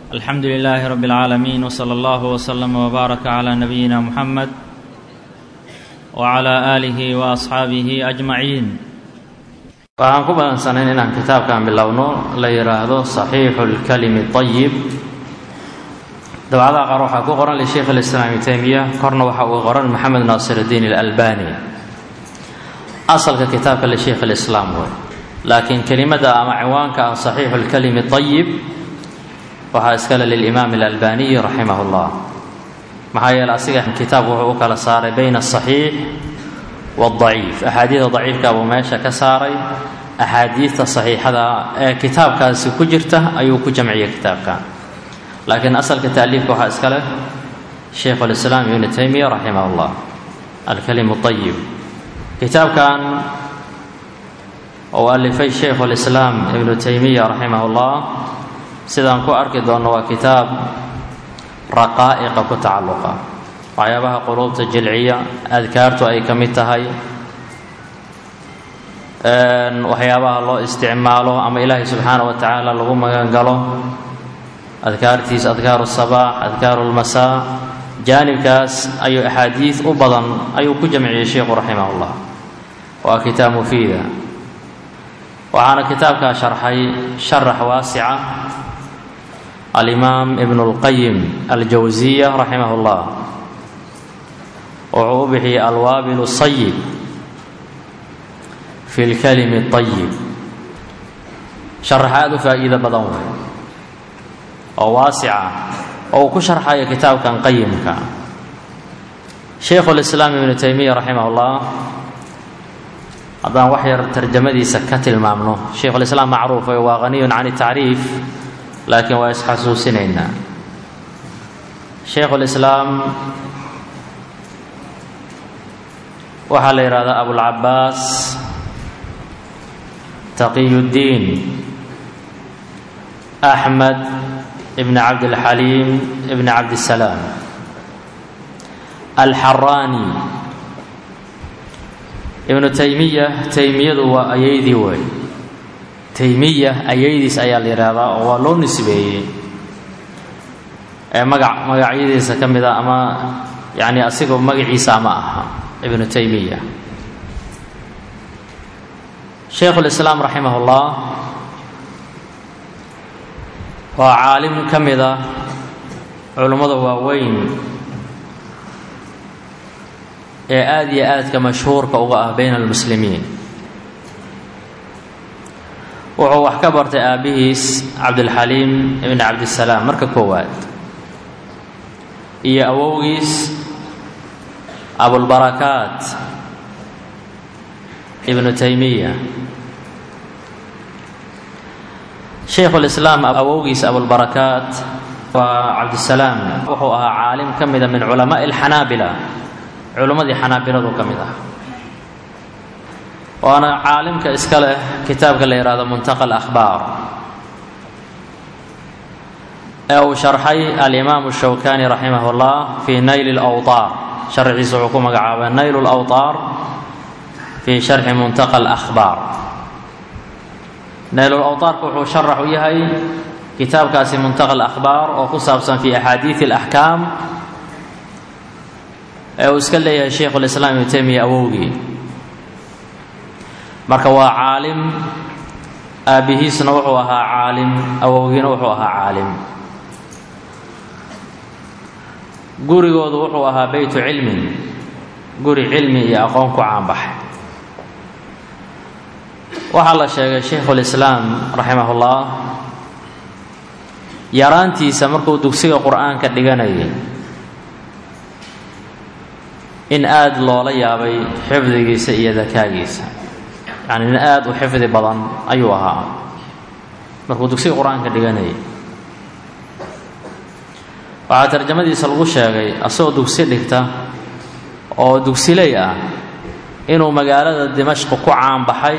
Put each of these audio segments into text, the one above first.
alxamdu lilaahi rabi اlcaalamiin wsala allahu wslama wbaaraka calaa nabiyina muxamed wcalaa aalihi wa asxaabihi ajmaciin waxaan ku badansanayn inaan kitaabkan bilowno la yidhaahdo saxiixu اlkalimi طayib dabcadaha qaar waxaa ku qoran lisheikh اlislaam ibn teymiya korna waxa uu qoran maxamed naasir اdiin اlalbani asalka kitaabka lisheikh اlislaam wey laakiin kelimada ama ciwaanka ah saxiixu اlkalimi طayib waxaa iskale lilimaam اlalbaniyi raximah اllah maxaa yeele asiga kitaabku wuxuu u kala saaray bayna asaxiix waadaciif axaadiida daciifka buu meesha ka saaray axaadiidta saxiixada ee kitaabkaasi ku jirta ayuu ku jamciyey kitaabkan laakiin asalka taaliifka waxaa iska leh shaykhu lislaam ibnu taymiya raximah llah alkalimu ayib kitaabkan uu alifay shaykhu lislaam ibnu taymiya raximah llah sidaan ku arki doonno waa kitaab raqaa'iqa ku tacalluqa waxyaabaha quluubta jilciya adkaartu ay ka mid tahay waxyaabaha loo isticmaalo ama ilaahay subxaana wa tacaala lagu magangalo adkaartiis adkaaru sabaax adkaaru lmasaa jaanibkaas ayuu axaadiid u badan ayuu ku jamciyey sheikhu raximah llah waa kitaab mufiida waxaana kitaabkaa sharxay sharax waasica alimaam ibn اlqayim aljawsiya raximah اllah wuxuu u bixiyey alwaabil sayib fi lkalimi اطayib sharax aad u faa'iido badan wey oo waasica oo uu ku sharxayo kitaabkan qayimka shaykhu lislaam ibnu taymiya raximah اllah haddaan wax yar tarjamadiisa ka tilmaamno shaykhulislaam macruuf waa haniyun can tacriif laakiin waa isxasuusinaynaa shaykhulislaam waxaa la yidhahdaa abulcabaas taqiyuddiin axmed ibn cabdilxaliim ibn cabdisalaam alxaraani ibnu taymiya taymiyadu waa ayaydii wey taymiya ayaydiis ayaa la yidhaahdaa oo waa loo nisbeeyey ee magac magacyadiisa ka mid a ama yacni asigoo magaciisa ama aha ibnu taymiya shaykhulislaam raximah ullah waa caalim ka mid a culummada waaweyn ee aada iyo aadka mashhuurka uga ah bayna almuslimiin wuxuu wax ka bartay aabbihiis cabdilxaliim ibn cabdisalaam marka koowaad iyo awowgiis abulbarakaat ibnu taymiya shaykhulislaam awowgiis abulbarakaat waa cabdisalaam wuxuu ahaa caalim ka mida min culamaai alxanaabila culimmadii xanaabiladu ka mid ah waana caalimka iska leh kitaabka la yidhahdo muntaqa alakhbaar ee uu sharxay alimaamu shawkani raximah اllah fii nayli اlawtaar sharxiisa wuxuu ku magacaabay naylu lawtaar fii sharxi muntaqa alakhbaar naylulawtaarka wuxuu sharax u yahay kitaabkaasi muntaqa alakhbaar oo ku saabsan fi axaadiidi alaxkaam ee uu iska leeyahay shaykhulislaam ibnu taymiya awowgii marka waa caalim aabbihiisna wuxuu ahaa caalim awowgiina wuxuu ahaa caalim gurigoodu wuxuu ahaa beytu cilmin guri cilmi iyo aqoon ku caanbaxay waxaa la sheegay shaykhulislaam raximahullah yaraantiisa markuu dugsiga qur-aanka dhiganayay in aada loola yaabay xifdigiisa iyo dakaagiisa yacni nin aada u xifdi badan ayuu ahaa markuu dugsiga qur-aanka dhiganayay waxaa tarjamadiisa lagu sheegay asagoo dugsi dhigta oo dugsiley ah inuu magaalada dimashq ku caanbaxay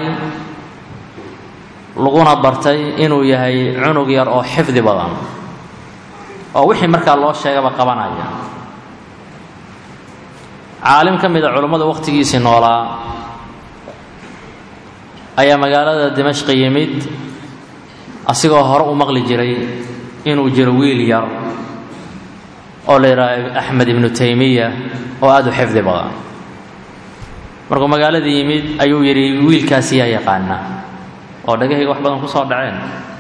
laguna bartay inuu yahay cunug yar oo xifdi badan oo wixii markaa loo sheegaba qabanaya caalim ka mid a culummada wakhtigiisii noolaa ayaa magaalada dimashqi yimid asigoo hore u maqli jiray inuu jiro wiil yar oo la yidhaaho axmed ibnu taymiya oo aada u xifdi badan markuu magaalada yimid ayuu yidhi wiilkaasi yaa yaqaana oo dhagahayga wax badan ku soo dhaceen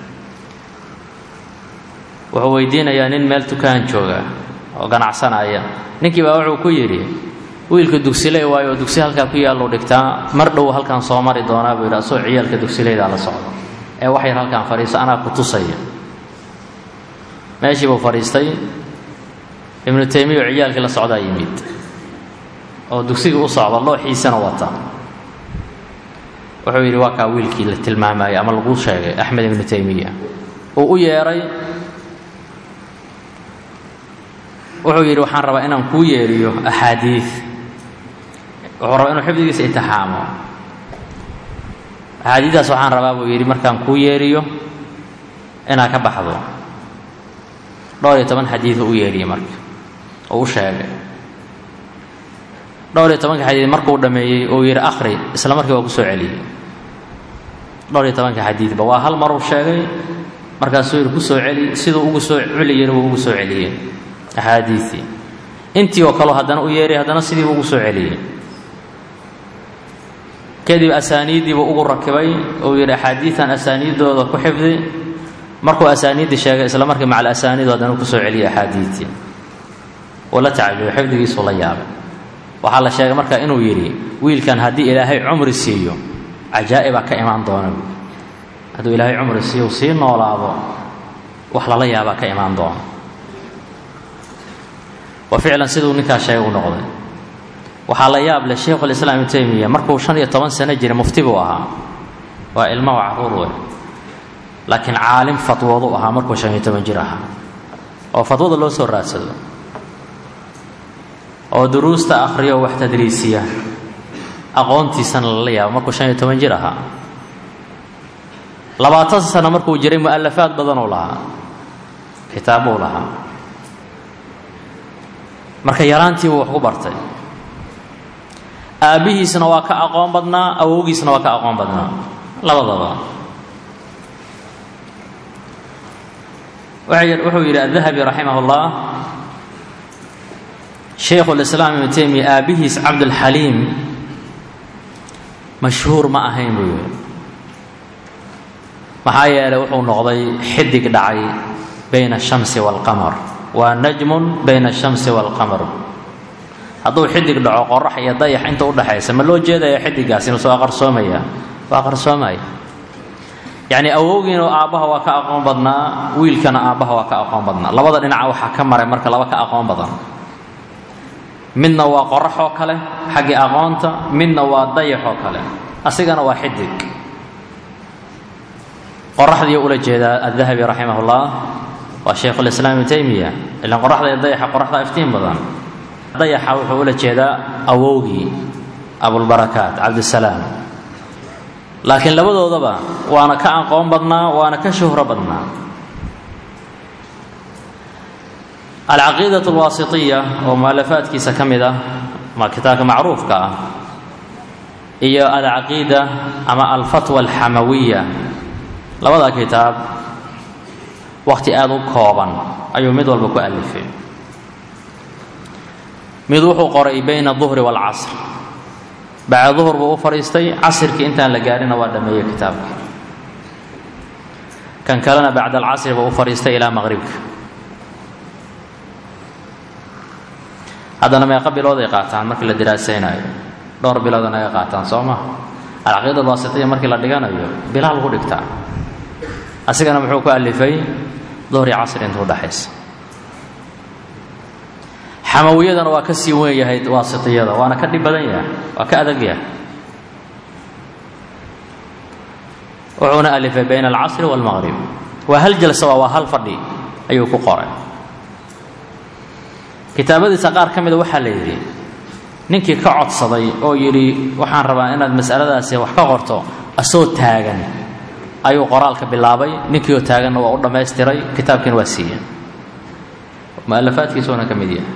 wuxuu weydiinayaa nin meel tukaan jooga oo ganacsanaya ninkii baa wuxuu ku yidhi wiilka dugsiley waayo oo dugsi halkaa ku yaallu dhigtaa mar dhow halkaan soo mari doonaa buu yidhi asoo ciyaalka dugsileydaa la socdo ee wax yar halkaan fadhiiso anaa ku tusaya meeshii buu fadhiistay ibnu taymiya oo ciyaalkii la socdaa yimid oo dugsigii u socda looxiisana wata wuxuu yidhi waa kaa wiilkii la tilmaamayay ama laguu sheegay axmed ibnu taymiya uu u yeedhay wuxuu yidhi waxaan rabaa inaan kuu yeeriyo axaadiid wuxuu rabaa inuu xifdigiisa itixaamo axaadiiddaas waxaan rabaa buu yidhi markaan kuu yeeriyo inaad ka baxdo dhowr iyo toban xadiid u yeeriyey marka oo u sheegay dhowr iyo tobanka xadiid markuu dhammeeyey uu yidhi akhri isla markii waa ku soo celiyey dhowr iyo tobanka xadiidba waa hal maruu sheegay markaasuu yidhi ku soo celi siduu ugu soo celiyeyna wuu ugu soo celiyey axaadiidii intii oo kaleo haddana u yeeray haddana sidiibuu ugu soo celiyey kadib asaaniiddiibuu ugu rakibay uu yidhi axaadiidan asaaniiddooda ku xifdi markuu asaaniiddii sheegay isla markii macal asaaniidu haddana ku soo celiyey axaadiidtii uu la tacajubay xifdigiisuu la yaabay waxaa la sheegay marka inuu yidhi wiilkan haddii ilaahay cumri siiyo cajaa'ibaa ka imaan doona hadduu ilaahay cumri siiyo sii noolaado wax lala yaabaa ka imaan doona wa ficlan siduu ninkaas sheegay u noqday waxaa la yaab leh sheikhulislaam ibnu taymiya markuu shan iyo toban sano jiray mufti buu ahaa waa ilmo waa caruur wey laakiin caalim fatwoodu ahaa markuu shan iyo toban jir ahaa oo fatwada loo soo raadsado oo duruusta akhriyo wax tadriisiya aqoontiisana lala yaabo markuu shan iyo toban jir ahaa labaatan sano markuu jiray mu'alafaad badanuu lahaa kitaabbuu lahaa marka yaraantiibuu wax ku bartay aabbihiisna waa ka aqoon badnaa awowgiisna waa ka aqoon badnaa labadaba wuxuu yidhi adahabi raximah اllah shaykhu lislaam ibnu taymiya aabbihiis cabdulxaliim mashhuur ma ahayn buu yidhi maxaa yeelay wuxuu noqday xidig dhacay bayna ashamsi waalqamar waa najmun bayna ashamsi waalqamar hadduu xidig dhaco qorax iyo dayax inta udhaxaysa ma loo jeedaya xidigaas inuu soo qarsoomaya waa qarsoomaya yacni awowgiina aabbaha waa ka aqoon badnaa wiilkana aabbaha waa ka aqoon badnaa labada dhinaca waxaa ka maray marka laba ka aqoon badan midna waa qorax oo kale xaggii aqoonta midna waa dayax oo kale asigana waa xidig qoraxdii ula jeedaa adahabi raximah ullah waa shaykhulislaam ibnu taymiya ilaan qoraxda iyo dayaxa qoraxda iftiin badan dayaxa wuxuu ula jeedaa awowgii abulbarakaat cabdisalaam laakiin labadoodaba waana ka aqoon badnaa waana ka shuhro badnaa alcaqiidat alwaasitiya oo mualafaadkiisa ka mid ah ma kitaabka macruufka ah iyo alcaqiida ama alfatwa alxamawiya labada kitaab wakhti aada u kooban ayuu mid walba ku alifay mid wuxuu qoray bayna duhri waalcasr bacda duhur buu u fadhiistay casirkii intaan la gaarina waa dhameeyey kitaabka kan kalena bacda alcasri buu u fadhiistay ilaa maqribka haddana meeqa bilood ay qaataan markii la diraasaynayo dhowr bilood naga qaataan soo ma alcaqiida alwaasitiya markii la dhiganayo bilaa lagu dhigtaa asigana muxuu ku alifay duhri casri inta udhaxaysa xamawiyadana waa ka sii weyn yahay waasitiyada waana ka dhib badan yahay waa ka adag yahay wuxuuna alifay bayna alcasri waalmaqrib waa hal jalsa waa hal fadhi ayuu ku qoray kitaabadiisa qaar ka mida waxaa la yidhi ninkii ka codsaday oo yidhi waxaan rabaa inaad mas'aladaasi wax ka qorto asoo taagan ayuu qoraalka bilaabay ninkii oo taaganna waa u dhammaystiray kitaabkiina waa siiyeen mu'alafaadkiisuuna ka mid yahay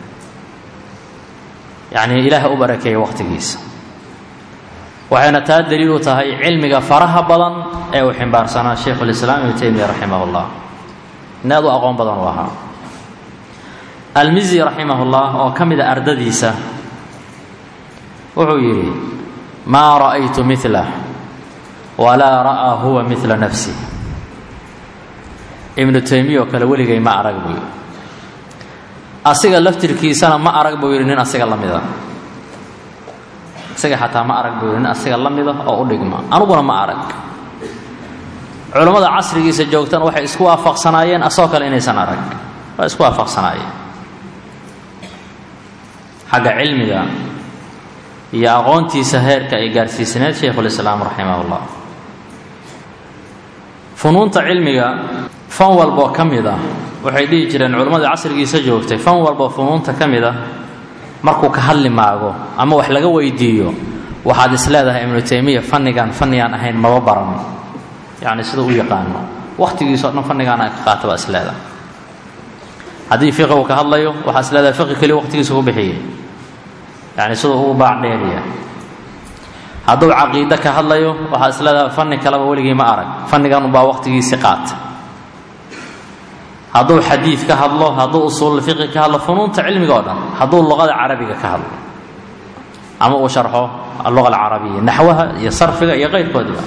yacnii ilaaha u barakeeya wakhtigiisa waxayna taa daliil u tahay cilmiga faraha badan ee uu ximbaarsanaa shaykhulislaam ibnu taymiya raximah ullah nin aad u aqoon badan u ahaa almizi raximahullah oo ka mida ardadiisa wuxuu yidhi maa ra'aytu milah walaa ra'aa huwa mila nafsi ibnu taymiya oo kale weligay ma arag buu yidhi asiga laftirkiisana ma arag buu yidhi nin asiga la mida isaga xataa ma arag buu yidhi nin asiga la mida oo u dhigma aniguna ma arag culammada casrigiisa joogtana waxay isku waafaqsanaayeen asoo kale inaysan arag waa isku waafaqsanaayeen xagga cilmiga iyo aqoontiisa heerka ay gaarsiisneed shaykhulislaam raximah ullah funuunta cilmiga fan walboo ka mid ah waxay dhihi jireen culammadii casrigiisa joogtay fan walboo funuunta ka mid ah markuu ka hadli maago ama wax laga weydiiyo waxaad is leedahay ibnu taymiya fannigan fannigaan ahayn maba baran yacni sida u yaqaano wakhtigiisao dhan fannigaana ka qaata baa is leedahay haddii fiqi uu ka hadlayo waxaa is leedahay fiqi keliya waqtigiisa ku bixiyey yacni siduu ugu baac dheeriya hadduu caqiide ka hadlayo waxaa is leedahay fanni kaleba weligii ma arag fannigan unbaa waqtigiisi qaata hadduu xadiid ka hadlo hadduu usuululfiqi ka hadlo funuunta cilmiga oo dhan hadduu luqada carabiga ka hadlo ama uu sharxo alluqa alcarabiya naxwaha iyo sarfiga iyo qayrkoodiba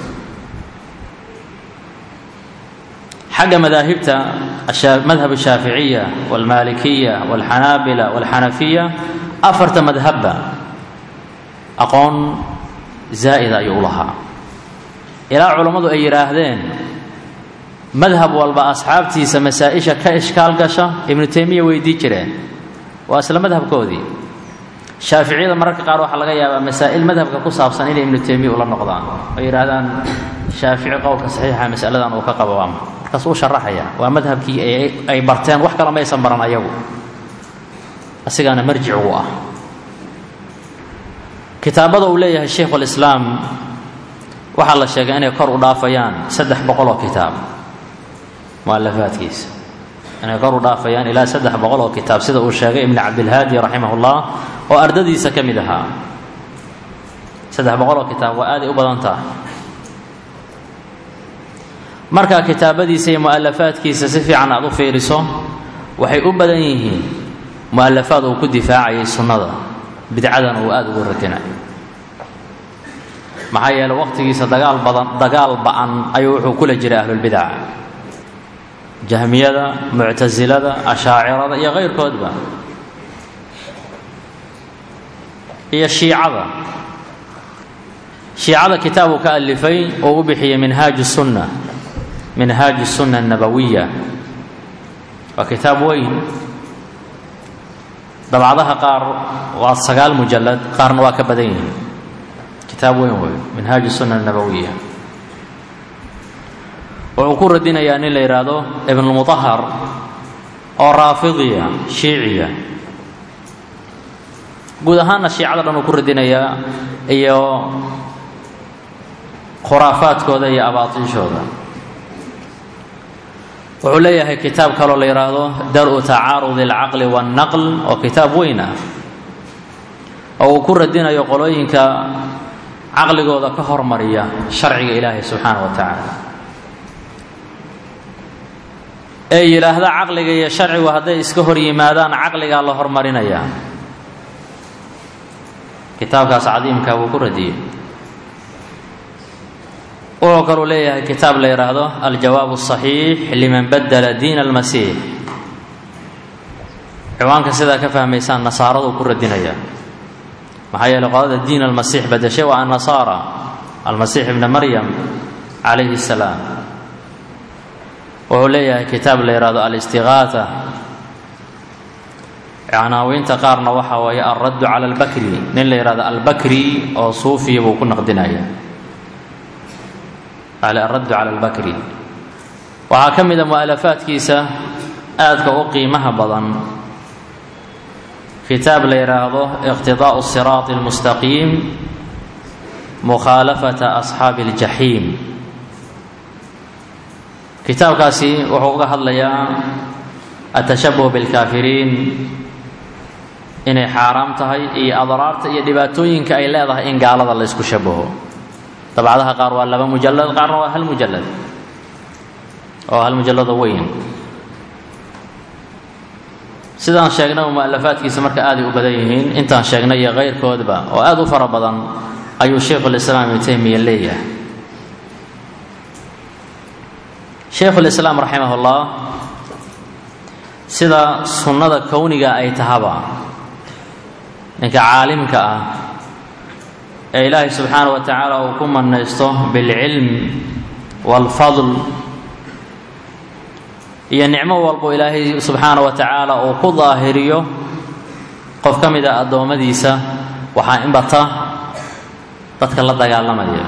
xagga madaahibta madhab ashaaficiya walmaalikiya walxanaabila walxanafiya afarta madhabba aqoon zaa'ida ayuu u lahaa ilaa culammadu ay yidhaahdeen madhab walba asxaabtiisa masaa-isha ka ishkaal gasha ibnu taymiya weydii jireen waa isla madhabkoodii shaaficiyada mararka qaar waxaa laga yaabaa masaa'il madhabka ku saabsan inay ibnu taymiya ula noqdaan oo yidhaahdaan shaafici qowlka saxiixa masaladan uu ka qabo waama markaas uu sharaxaya waa madhabkii ay barteen wax kale maysan baran ayagu asigaana marjic uu ah kitaabada uu leeyahay shaykhulislaam waxaa la sheegay inay kor u dhaafayaan saddex boqol oo kitaab mualafaadkiisa inay kor u dhaafayaan ilaa saddex boqol oo kitaab sida uu sheegay ibnu cabdilhaadi raximah ullah oo ardadiisa ka mid ahaa saddex boqol oo kitaab waa aaday u badan tahay markaa kitaabadiisa iyo mu'alafaadkiisa si fiican aad u fiiriso waxay u badan yihiin mu'alafaad uu ku difaacayay sunnada bidcadan uu aada ugu radinay maxaa yeeley waqtigiisa dagaal badan dagaal ba-an ayuu wuxuu kula jiray ahlulbidaca jahmiyada muctasilada ashaacirada iyo kayrkoodba iyo shiicada shiicada kitaab uu ka alifay oo u bixiyey minhaaj sunna minhaaj sunna annabawiya waa kitaab weyn dabcadaha qaar waa sagaal mujalad qaarna waa ka badan yihiin kitaab weyn wey minhaaj sunna annabawiya wuxuu ku radinayaa nin la yidhaahdo ibnulmutahar oo raafidiya shiiciya guud ahaanna shiicada dhan uu ku radinayaa iyo khuraafaadkooda iyo abaatiishooda wuxuu leeyahay kitaab kaloo la yidhaahdo dar-u tacaarudi alcaqli waannaql oo kitaab weyn ah oo uu ku radinayo qolooyinka caqligooda ka hormariya sharciga ilaahay subxaana wa tacaala ee yidhaahda caqliga iyo sharcigu hadday iska hor yimaadaan caqligaa la hormarinayaa kitaabkaas cadiimka wuu ku radiyey wuxuu kaluu leeyahay kitaab la yidhaahdo aljawaab الصaxiix liman badla diin اlmasiix ciwaanka sidaa ka fahmaysaan nasaaraduu ku radinaya maxaa yeeley qolada diin almasiix badashay waa annasaara almasiix ibna maryam calayhi الsalaam wuxuu leeyahay kitaab la yidhahdo alistigaata canaawiinta qaarna waxa weeye alraddu cala albakri nin la yidhahdo albakri oo suufiya buu ku naqdinaya alraddu cala albakri waxaa ka mida mu'alafaadkiisa aadka u qiimaha badan kitaab la yidhaahdo iqtidaa'u siraati almustaqiim mukhaalafata asxaabi aljaxiim kitaabkaasi wuxuu uga hadlayaa atashabuh bilkaafiriin inay xaaraam tahay iyo adraarta iyo dhibaatooyinka ay leedahay in gaalada la ysku shabaho dabcadaha qaar waa laba mujalad qaarna waa hal mujalad oo hal mujalado weyn sidaan sheegnay mu'alafaadkiisa marka aaday u badan yihiin intaan sheegnay iyo kayrkoodba oo aada u fara badan ayuu shaykhulislaam ibnu taymiya leeyahay shaykhulislaam raximahullah sida sunnada kowniga ay tahaba ninka caalimka ah ee ilaahay subxaana wa tacaala uu ku mannaysto bilcilm waalfadl iyo nicmo walbo ilaahay subxaana wa tacaala uu ku daahiriyo qof ka mid a addoommadiisa waxaa in bata dadka la dagaalamaya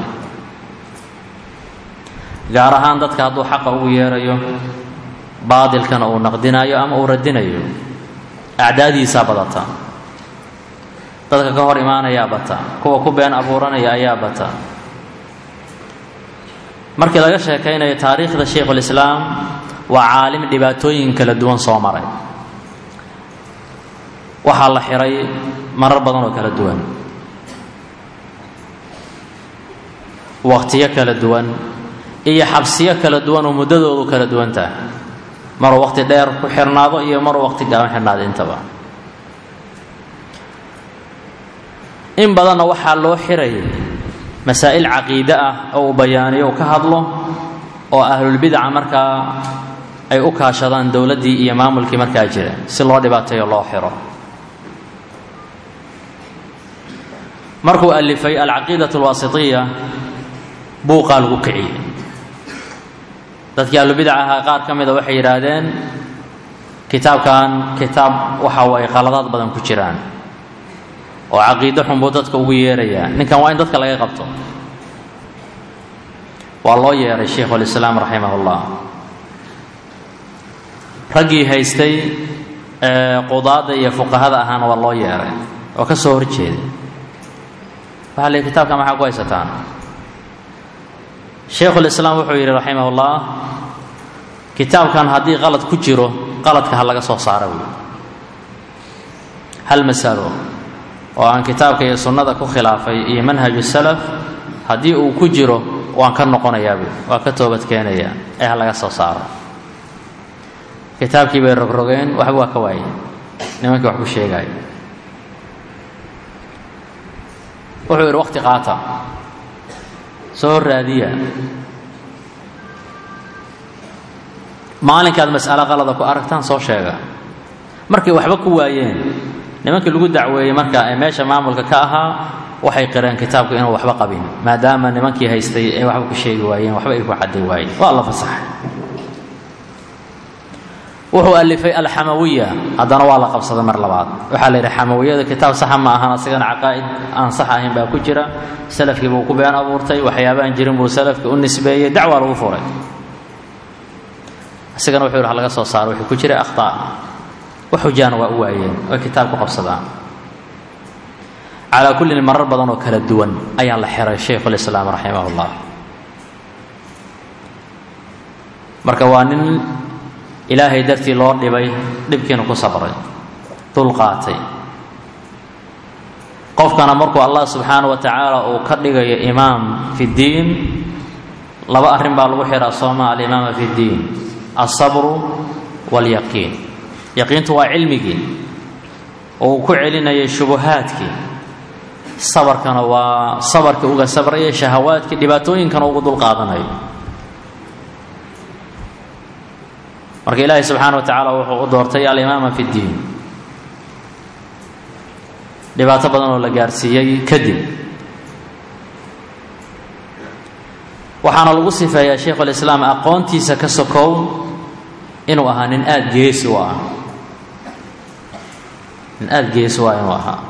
gaar ahaan dadka hadduu xaqa ugu yeerayo baadilkana uu naqdinayo ama uu radinayo acdaadiisaa badata dadka ka hor imaanayaa bata kuwa ku been abuuranaya ayaa bata markii laga sheekaynayo taariikhda shaykhulislaam waa caalim dhibaatooyin kala duwan soo maray waxaa la xiray marar badan oo kala duwan wakhtiyo kala duwan iyo xabsiyo kala duwan oo muddadoodu kala duwan tahay maruu wakhti dheer ku xirnaado iyo maruu wakhti gaaban xirnaado intaba in badanna waxaa loo xirayay masaa'il caqiide ah oo uu bayaaniyo uu ka hadlo oo ahlulbidaca markaa ay u kaashadaan dowladdii iyo maamulkii markaa jira si loo dhibaateeyo loo xiro markuu alifay alcaqiidat alwaasitiya buuqaa lagu kiciyey dadkii ahlubidaca ahaa qaar ka mida waxay yidhaahdeen kitaabkan kitaab waxa waye qaladaad badan ku jiraan oo caqiide xun buu dadka ugu yeerayaa ninkan waa in dadka laga qabto waa loo yeeray shaykhulislaam raximahullah raggii haystay qudaada iyo fuqahada ahaana waa loo yeeray oo ka soo horjeeday waxaa la kitaabkan maxaa ku haysataan shaykhulislaam wuxuu yidhi raximahullah kitaabkan haddii qalad ku jiro qaladka ha laga soo saara buui hal masalo oo aan kitaabka iyo sunnada ku khilaafay iyo manhaju salaf haddii uu ku jiro waan ka noqonayaabuu waa ka toobad keenayaa ee ha laga soo saaro kitaabkii bay rogrogeen waxba waa ka waayey nimankii wax ku sheegaayo wuxuu yidhi wakhti qaata soo raadiya maalinkaad mas'alo qalada ku aragtaan soo sheega markay waxba ku waayeen nimankii lagu dacweeyey marka ee meesha maamulka ka ahaa waxay qireen kitaabku inuu waxba qabin maadaama nimankii haystay ay waxba ku sheegi waayeen waxba ay ku cadday waayeen waa la fasaxay wuxuu alifay alxamawiya haddana waa la qabsaday mar labaad waxaa la yidhi xamawiyada kitaab saxa ma ahan asigana caqaa'id aan sax ahayn baa ku jira salafkii buu ku been abuurtay waxyaabaan jirin buu salafkii u nisbeeyey dacwaa lagu furay asigana wuxuu yidhi ha laga soo saaro wuxuu ku jiray akhtaa wax xujaana waa u waayeen oy kitaab ku qabsadaan calaa kullin marar badan oo kala duwan ayaa la xiray shaykhulislaam raximah ullah marka waa nin ilaahay dartii loo dhibay dhibkiina ku sabray dulqaatay qofkana markuu allah subxaana wa tacaala uu ka dhigayo imaam fi ddiin laba arrin baa lagu xihaa sooma alimaama fi ddiin alsabru waalyaqiin yaqiintu waa cilmigii oo uu ku celinayay shubuhaadkii sabarkana waa sabarkii uga sabraya shahawaadkii dhibaatooyinkana ugu dulqaadanayo marka ilaahay subxaana wa tacaala wuxuu u doortay alimaama fi ddiin dhibaato badan oo la gaarsiiyey kadib waxaana lagu sifeeyaa shaykhulislaam aqoontiisa ka sokow inuu ahaa nin aada geesi u ah nin aada geesi u ah inuu ahaa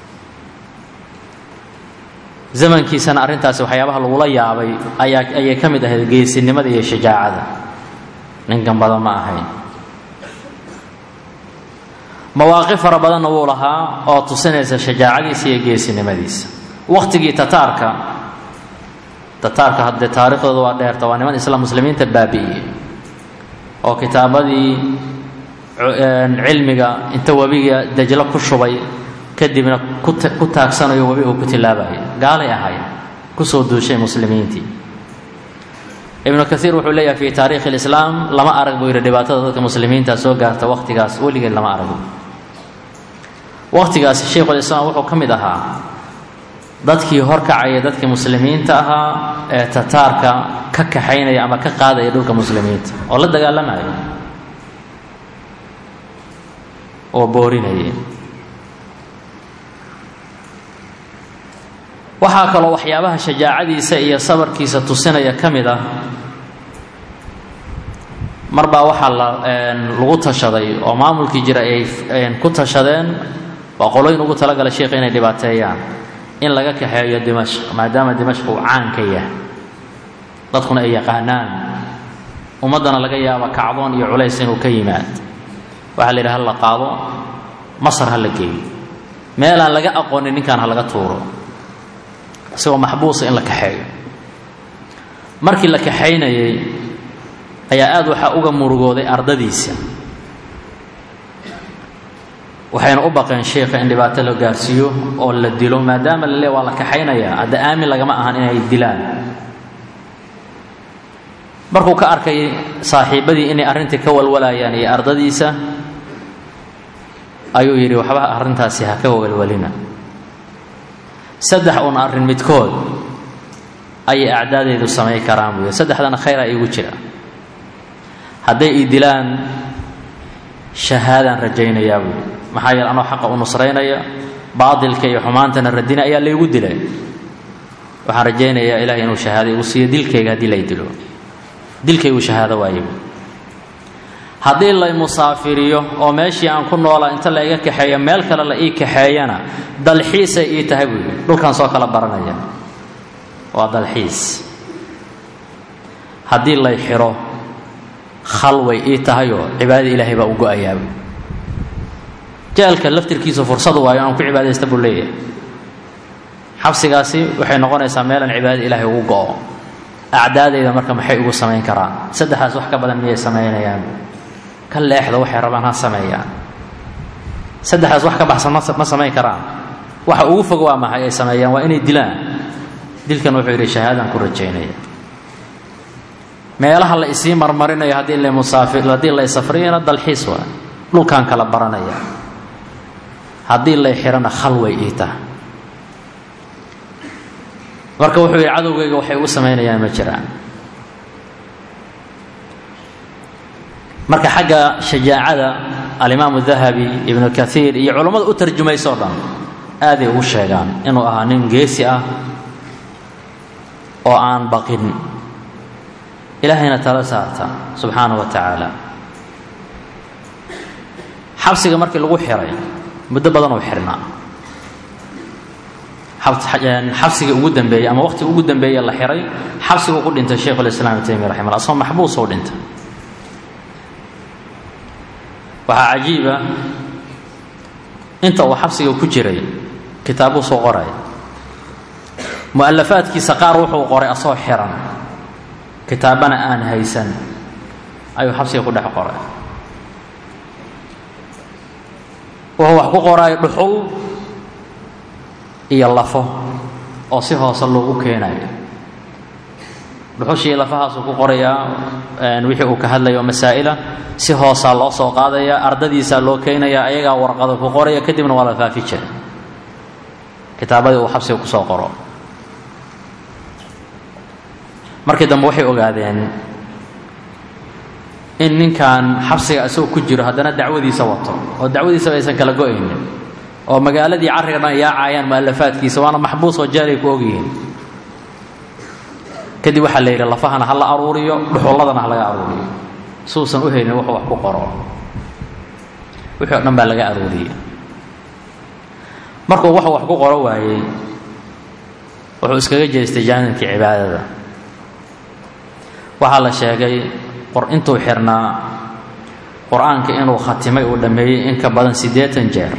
zamankiisana arrintaasi waxyaabaha lagula yaabay ayaa ayay ka mid ahayd geesinimada iyo shajaacada ninkan badan ma ahayn mawaaqif fara badanna wuu lahaa oo tusinaysa shajaacadiisa iyo geesinimadiisa wakhtigii tataarka tataarka haddee taariikhdooda waa dheerta waa niman isla muslimiinta baabi'iyey oo kitaabadii cilmiga inta webiga dajlo ku shubay kadibna ku taagsanayo webi uu ku tilaabayo gaalay ahayd kusoo duushay muslimiintii ibnu kaiir wuxuu leeyahay fi taarikhi lislaam lama arag buu yidhi dhibaatada dadka muslimiinta soo gaarta waqtigaas weligeed lama arag waqtigaas sheikhulislaam wuxuu ka mid ahaa dadkii horkacaya dadkii muslimiinta ahaa ee tataarka ka kaxaynaya ama ka qaadaya dhulka muslimiinta oo la dagaalamaya oo boorinaya waxaa kaloo waxyaabaha shajaacadiisa iyo sabarkiisa tusinaya ka mid ah mar baa waxaa la lagu tashaday oo maamulkii jira ay ku tashadeen waa qolooyin ugu talagala sheikha inay dhibaateeyaan in laga kaxeeyo dimashq maadaama dimashq uu caanka yahay dadkuna ay yaqaanaan ummaddana laga yaaba kacdoon iyo culays inuu ka yimaad waxaa la yidhaha ha la qaado masar ha la geeyo meel aan laga aqoonin ninkan ha laga tuuro isagoo maxbuusa in la kaxeeyo markii la kaxaynayay ayaa aada waxaa uga murugooday ardadiisa waxayna u baqeen sheikha in dhibaato la gaarsiiyo oo la dilo maadaama la leey waa la kaxaynayaa hadda aamin lagama ahan inay dilaan markuu ka arkay saaxiibadii inay arrintii ka walwalayaan iyo ardadiisa ayuu yidhi waxba arrintaasi ha ka walwalina saddex uun arrin midkood ayay acdaadeedu samayn karaan buu yidhi saddexdana khayraa iigu jira hadday ii dilaan shahaadaan rajaynayaa buu yidhi maxaa yeele anoo xaqa u nusraynaya baatilka iyo xumaantana radina ayaa laygu dilay waxaan rajaynayaa ilahay inuu shahaado igu siiyo dilkayga haddii lay dilo dilkaygu shahaado waayibu haddii lay musaafiriyo oo meeshii aan ku noolaa inta la iga kaxeeyo meel kale la ii kaxeeyana dalxiisay ii tahay buu yidhi dhulkaan soo kala baranaya waa dalxiis haddii lay xiro khalway ii tahayoo cibaadada ilaahay baa u go-ayaaba jeelka laftirkiisu fursadu waayo aan ku cibaadaysta buu leeyahay xabsigaasi waxay noqonaysaa meelaan cibaadada ilaahay ugu go-o acdaadayda marka maxay ugu samayn karaan saddexdaas wax ka badan miyay samaynayaan ka leexda waxay rabaan ha sameeyaan saddexdaas wax ka baxsan ma samayn karaan waxa ugu fog waa maxay ay sameeyaan waa inay dilaan dilkan wuxuu yidhi shahaadaan ku rajaynaya meelaha la isii marmarinayo haddii la musaafir haddii lay safriyana dalxiis waa dhulkaan kala baranaya haddii lay xirana khalway ii taha marka wuxuu yidhi cadowgayga waxay ugu samaynayaan ma jiraan marka xagga shajaacada alimaamu dahabi ibnu kaiir iyo culummada u tarjumayso o dhan aaday ugu sheegaan inuu ahaa nin geesi ah oo aan baqin ilaahayna tala saarta subxaana wa tacaala xabsiga markii lagu xiray muddo badan uu xirnaa xabsigii ugu dambeeyey ama waqtiga ugu dambeeye la xiray xabsiguu ku dhintay sheikhu lislaam ibn taymiya raximah asagoo maxbuus u dhintay waxaa cajiiba inta uu xabsiga ku jiray kitaabuu soo qoray mu'alafaadkiisa qaar wuxuu qoray asoo xiran kitaabana aan haysan ayuu xabsiga ku dhex qoray wuxuu wax ku qoray dhuxul iyo lafo oo si hoose loogu keenayo dhuxushii lafahaasuu ku qorayaa wixii uu ka hadlayo masaa'ila si hoosaa loo soo qaadaya ardadiisaa loo keenaya ayagaa warqado ku qoraya kadibna waa la faafi jira kitaabadii uu xabsiga kusoo qoro markii dambe waxay ogaadeen in ninkan xabsiga isagoo ku jiro haddana dacwadiisa wato oo dacwadiisaba aysan kala go-aynin oo magaaladii carriga dhan yaacayaan mu'alafaadkiisa waana maxbuus oo jaalay ku ogyihiin kadib waxaa la yidhi lafahana ha la aruuriyo dhuxulladana ha laga aruuriyo suusan u helin wuxuu wax ku qoro wixii o dhan baa laga aruuriyey markuu wuxuu wax ku qoro waayey wuxuu iskaga jeestay jaanibkii cibaadada waxaa la sheegay intuu xirnaa qur-aanka inuu khatimay uu dhammeeyey in ka badan siddeetan jeer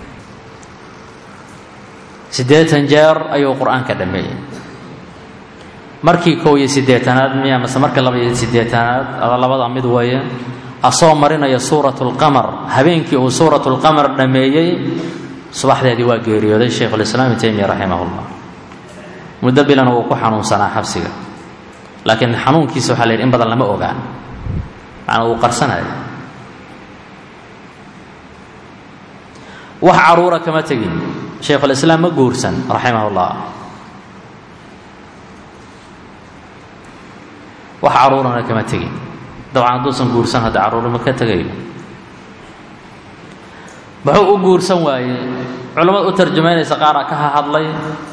siddeetan jeer ayuu qur-aanka dhammeeyey markii kow iyo siddeetanaad miya mase marka laba iyo siddeetanaad ada labada mid weeye asoo marinaya suuratu lqamar habeenkii uu suuratu lqamar dhammeeyey subaxdeedii waa geeriyooday shaykhulislaam ibn taymiya raximah llah muddo bilana uu ku xanuunsanaa xabsiga laakiin xanuunkiisa waxaa la yidhi in badan lama ogaan macnaa uu qarsanayo wax caruura kama tegin shaykhulislaam ma guursan raximah ullah wax caruurana kama tegin dabcan hadduusan guursan hadda carruurima ka tegayo muxuu u guursan waayey culimmada u tarjamaynaysa qaaraa ka hahadlay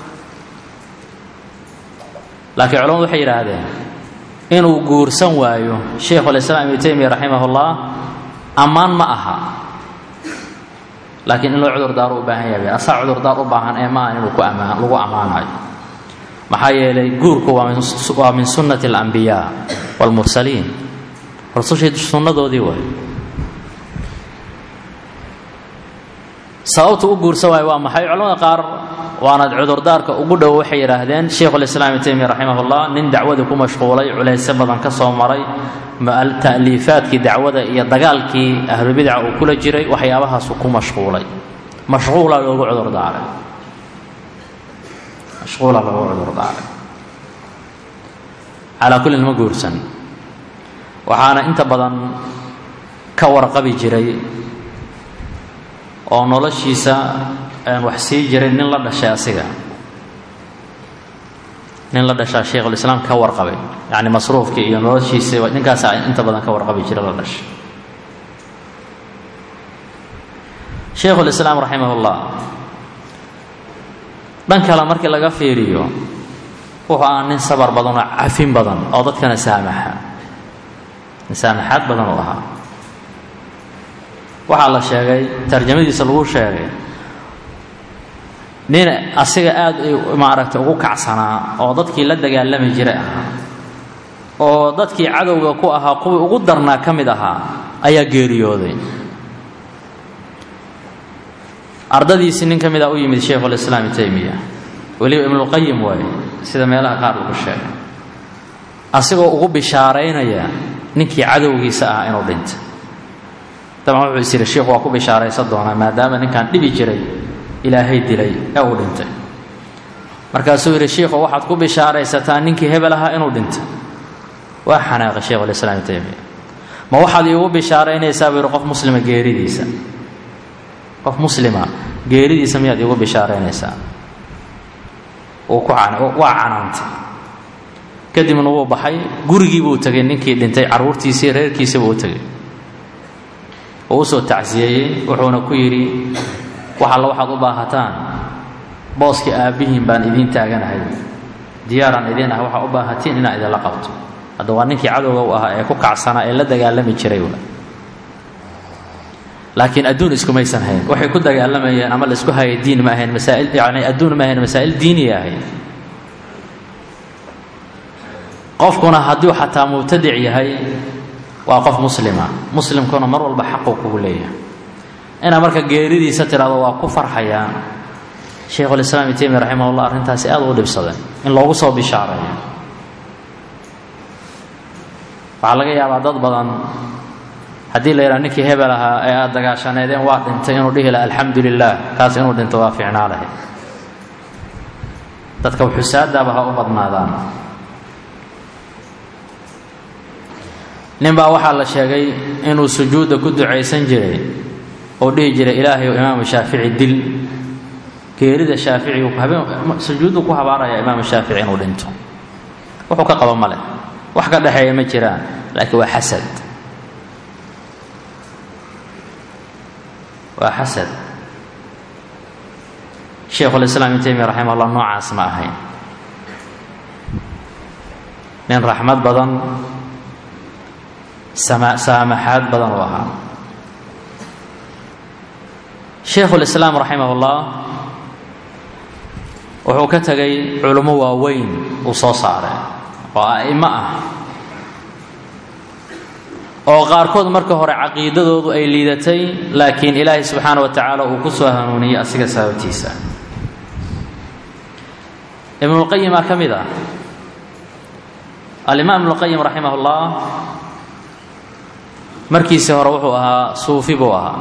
laakiin culamadu waxay yidhaahdeen inuu guursan waayo shaykhulislaam ibnu taymiya raximahullah ammaan ma aha laakiin in loo cudurdaaro u baahan yahay asaa cudurdaar u baahan ee ma aha inuu ku amaan lagu ammaanayo maxaa yeelay guurku waa min waa min sunnati alambiyaa waalmursaliin rusushii sunnadoodii waay sababtu u guursan waayo waa maxay culamada qaar waana cudurdaarka ugu dhow waxay yidhaahdeen shaykhulislaam ibn taymiya raximahullah nin dacwadii ku mashquulay culaysyo badan ka soo maray ta'liifaadkii dacwada iyo dagaalkii ahlubidaca uu kula jiray waxyaabahaasu ku mashquulay mashquula loogu cudurdaaray mashquula loogu cudurdaaray calaa kullin ma guursan waxaana inta badan ka warqabi jiray oo noloshiisa wax sii jiray nin la dhashay asiga nin la dhashaa shaykhulislaam ka warqabay yacni masruufkii iyo noloshiisa ninkaasa inta badan ka warqabi jira la dhashay shaykhulislaam raximahullah dhan kale markii laga fiiriyo wuxuu ahaa nin sabar badan oo cafin badan oo dadkana saamaxa nin saamaxaad badan uu ahaa waxaa la sheegay tarjamadiisa lagu sheegay nin asiga aada maaragtay ugu kacsanaa oo dadkii la dagaalami jiray ahaa oo dadkii cadowga ku ahaa kuwii ugu darnaa ka mid ahaa ayaa geeriyooday ardadiisii nin ka mid a u yimid shaykhulislaam ibn taymiya weliba ibnulqayim waaye sida meelaha qaar lagu sheegay asigoo ugu bishaaraynaya ninkii cadowgiisa ahaa inuu dhintay daban wuxuu is yidhi sheikhu waa ku bishaaraysan doonaa maadaama ninkan dhibi jiray ilaahay dilay ee uu dhintay markaasuu yidhi shiikhu waxaad ku bishaaraysataa ninkii hebel ahaa inuu dhintay waa xanaaqay shaykhulislaam ibn taymiya ma waxaad iigu bishaaraynaysaa buu yidhi qof muslima geeridiisa qof muslima geeridiisa miyaad iigu bishaaraynaysaa uu ku waa canaantay kadibna wuu baxay gurigii buu tegay ninkii dhintay carruurtiisii reerkiisii buu u tegay oo usoo tacsiyeeyey wuxuuna ku yidhi wax alla waxaad u baahataan booskii aabbihiin baan idiin taaganahay diyaaraan idiin ah waxaa u baahatiin inaan idinla qabto hadda waa ninkii cadowga u ahaa ee ku kacsanaa ee la dagaalami jiray laakiin adduun iskumaysan hayn waxay ku dagaalamayeen ama laisku hayay diin ma ahayn masaail yani adduun ma ahayn masaa'il diiniya ahayd qofkuna hadduu xataa mubtadic yahay waa qof muslima muslimkuna mar walba xaquu kugu leeyahay inaad marka geeridiisa tidhahdo waa ku farxayaan shaykhulislaam ibn taymiya raximahullah arrintaasi aad u dhibsadeen in loogu soo bishaareeyo waxaa laga yaabaa dad badan haddii la yidhaha ninkii hebel ahaa ee aada dagaashaneedeen waa dhintay inuu dhihi laha alxamdu lilah kaas inuu dhinto waa fiicnaa lahay dadka xusaadaaba ha u badnaadaan nin baa waxaa la sheegay inuu sujuudda ku ducaysan jiray oo dhihi jiray ilaahay imaamu shaafici dil geerida shaafici sujuuddu ku habaaraya imaamu shaafici inuu dhinto wuxuu ka qaba ma leh wax ka dhexeeya ma jiraan laakiin waa xasad waa xasad shaykhulislaam ibn taymiya raximah allah noocaas ma ahayn nin raxmad badan saamaxaad badan u ahaa shaykhulislaam raximah ullah wuxuu ka tegay culummo waaweyn uu soo saaray oo a'imo ah oo qaarkood marka hore caqiidadoodu ay liidatay laakiin ilaahay subxaana wa tacaala uu ku soo hanuuniyey asiga sababtiisa ibnulqayimaa ka mid ah alimaam ibnuqayim raximah ullah markiisii hore wuxuu ahaa suufi buu ahaa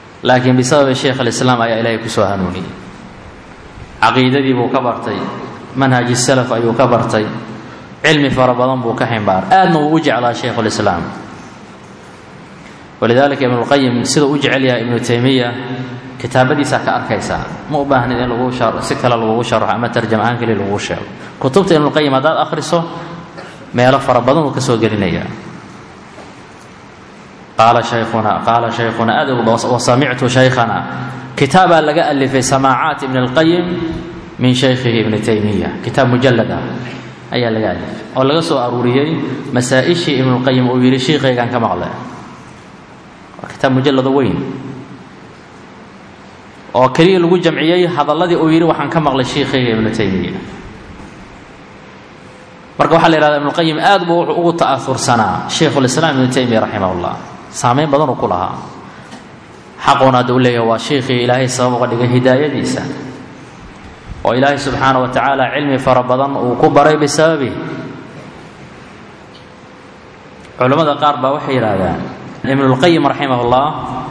laakiin bisababi sheikh alislaam ayaa ilaahay ku soo hanuuniyey caqiidadii buu ka bartay manhaji salaf ayuu ka bartay cilmi fara badan buu ka ximbaar aadna wuu u jeclaa shaykhulislaam walidaalika ibnulqayim siduu u jecel yahay ibnu taymiya kitaabadiisaa ka arkaysaa ma u baahnid in lagu si kale lagugu sharaxo ama tarjam ahaan keliya lagugu sheego kutubta ibnulqayim haddaad akhriso meelo fara badan uu ka soo gelinayaa qaala shaykhuna qaala shaykhuna aad wa samictu shaykhana kitaabaa laga alifay samaacaat ibn اlqayim min shaykhihi ibni taymiya kitaab mujalad ah ayaa laga alifay oo laga soo aruuriyey masaa-ishii ibnulqayim uu yidhi shiikhaygaan ka maqle waa kitaab mujalado weyn oo keliya lagu jamciyey hadalladii uu yidhi waxaan ka maqlay shiikhayga ibnu taymiya marka waxaa la yihahda ibnuqayim aad buu wuxuu ugu ta'aursanaa shaykhulislaam ibnu taymiya raximah ullah saameyn badan uu ku lahaa xaquna hadda u leeyahay waa sheikhii ilaahay sabab uga dhigay hidaayadiisa oo ilaahay subxaana wa tacaala cilmi fara badan uu ku baray bisababi culammada qaar baa waxay yidhaahdaan ibnulqayim raximah ullah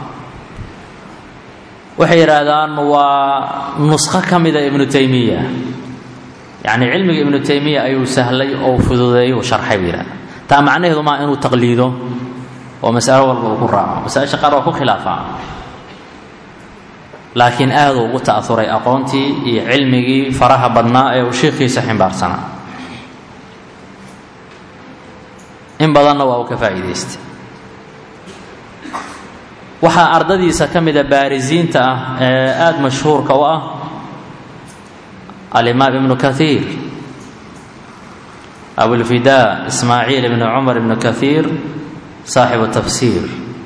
waxay yidhaahdaan waa nuskho ka mida ibnu taymiya yacni cilmiga ibnu taymiya ayuu sahlay oo fududeeyey uu sharxay buu yidhahda taa macnaheedu maa inuu taqliido oo masalo walba uu ku raaco masaa-isha qaar waa ku khilaafaa laakiin aaduu ugu ta'auray aqoontii iyo cilmigii faraha badnaa ee uu shiikhiisa ximbaarsanaa in badanna waa uu ka faa'iidaystay waxaa ardadiisa ka mida baarisiinta ah ee aada mashhuurka u ah alimaam ibnu kaiir abulfidaa ismaaciil ibni cumar ibnu kaiir saaxibu tafsiir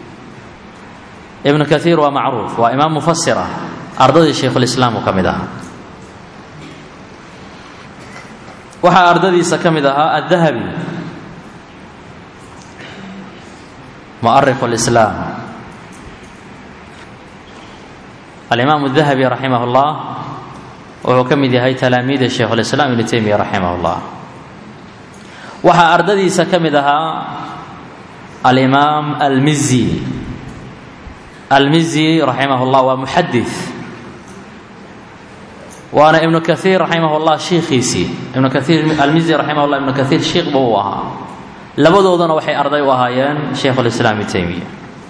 ibnu kaiir waa macruuf waa imaam mufasira ardadii shaykhulislaam uu ka mid ahaa waxaa ardadiisa ka mid ahaa addahabi mu'arikh lislaam alimaam dahabi raximah اllah wuxuu ka mid yahay talaamiida shaykhulislaam ibnu taymiya raximah اllah waxaa ardadiisa ka mid ahaa alimaam almizi almizi raximah اllah waa muxadid waana ibnu kaiir raximah اllah shiikhiisii ibnu kaiir almizi raximah llah ibnu kaiir shiikh buu u ahaa labadoodana waxay arday u ahaayeen shaykhulislaam ibnu taymiya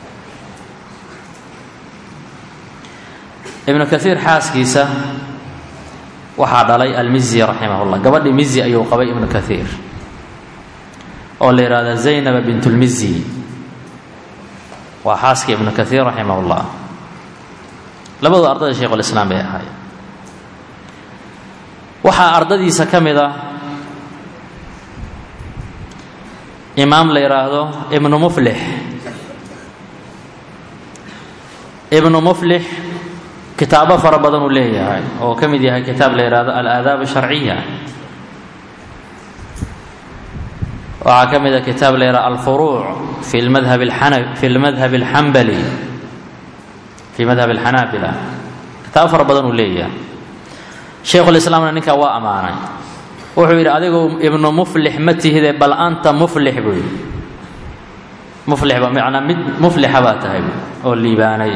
ibnu kaiir xaaskiisa waxaa dhalay almizi raximah llah gabadhii mizi ayuu qabay ibnu kaiir oo la yidhahda zaynaba bint lmizi waa xaaskii ibnu kaiir raximah llah labadu ardada shaykhulislaam bay ahaayeen waxaa ardadiisa ka mid ah imaam la yidhaahdo ibnu muflix ibnu muflix kitaabo fara badan uu leeyahay oo ka mid yahay kitaab la yidhaahdo alaadaab sharciya waxaa ka mid a kitaab la yidhahdo alfuruuc fi madhab ana fi lmadhab alxambali fi madhab alxanaabila kitaabo fara badan uu leeyahay shaykhulislaamna ninkaa waa ammaanay wuxuu yidhi adigu ibnu muflix ma tihide bal anta muflix buu yidhi muflixba macnaa mid muflixa baa tahay oo liibaanay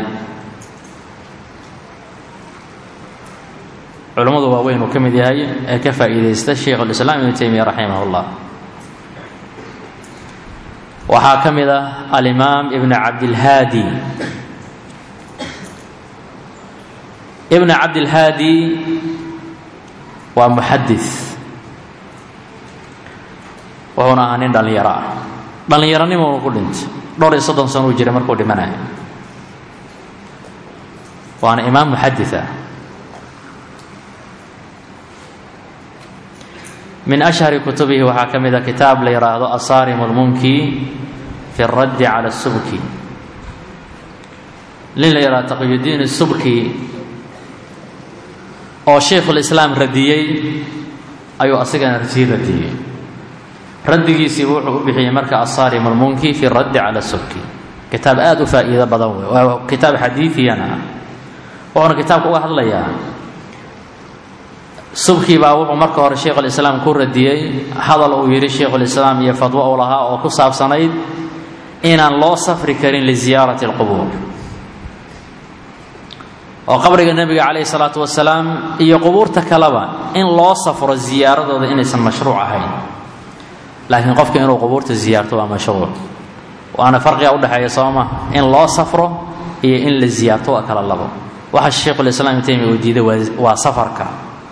culammadu waaweyn uu ka mid yahay ee ka faa'iidaysta shaykhulislaam ibnu taymiya raximah اllah waxaa ka mid ah alimaam ibn cabdilhaadi ibn cabdilhaadi waa muxadis wuxuuna ahaa nin dhallinyaro ah dhallinyaronimonu ku dhintay dhowr iyo soddon sano uu jiray markuu dhimanayo waana imaam muxadis ah min ashhari kutubihi waxaa ka mid a kitaab la yidhaahdo asaarim lmunki fi اraddi cala subki nin la yidhahdo taqyudiin subki oo shaykhulislaam radiyey ayuu asigana sii radiyey raddigiisiibu wuxuu u bixiyey marka asaarim lmunki fi raddi cala subki kitaab aada u faa'iido badan wey waa kitaab xadiidiyana ah wuxuuna kitaabka uga hadlayaa subkii baa wuxuu marka hore shaykhulislaam ku radiyey hadal uu yidhi shaykhulislaam iyo fadwo uu lahaa oo ku saabsanayd inaan loo safri karin liziyaarati alqubuur oo qabriga nebiga calayhi salaatu wasalaam iyo qubuurta kaleba in loo safro ziyaaradooda inaysan mashruuc ahayn laakiin qofka inuu qubuurta ziyaarto waa mashruuc waana farqiga udhexeeya sooma in loo safro iyo in la ziyaarto waa kala labo waxa sheikhulislaam ibn taymiya uu diiday waa safarka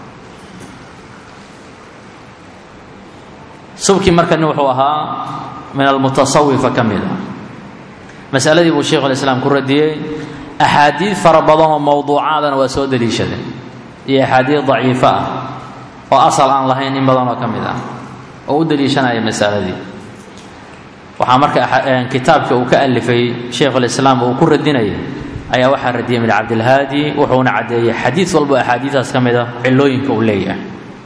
subkii markani wuxuu ahaa min almutasawifa ka mid a masaladii buu sheikhulislaam ku radiyey axaadiid fara badan oo mowduucaadana waa soo daliishadeen iyo axaadiid daciifo ah oo asal aan lahayn in badan oo ka mid ah oo u daliishanaya masaladii waxaa marka kitaabka uu ka alifay sheikhulislaam uu ku radinayay ayaa waxaa radiyay min cabdilhaadi wuxuuna caddeeyey xadiid walbo axaadiidaas ka mid a cilooyinka uu leeyahay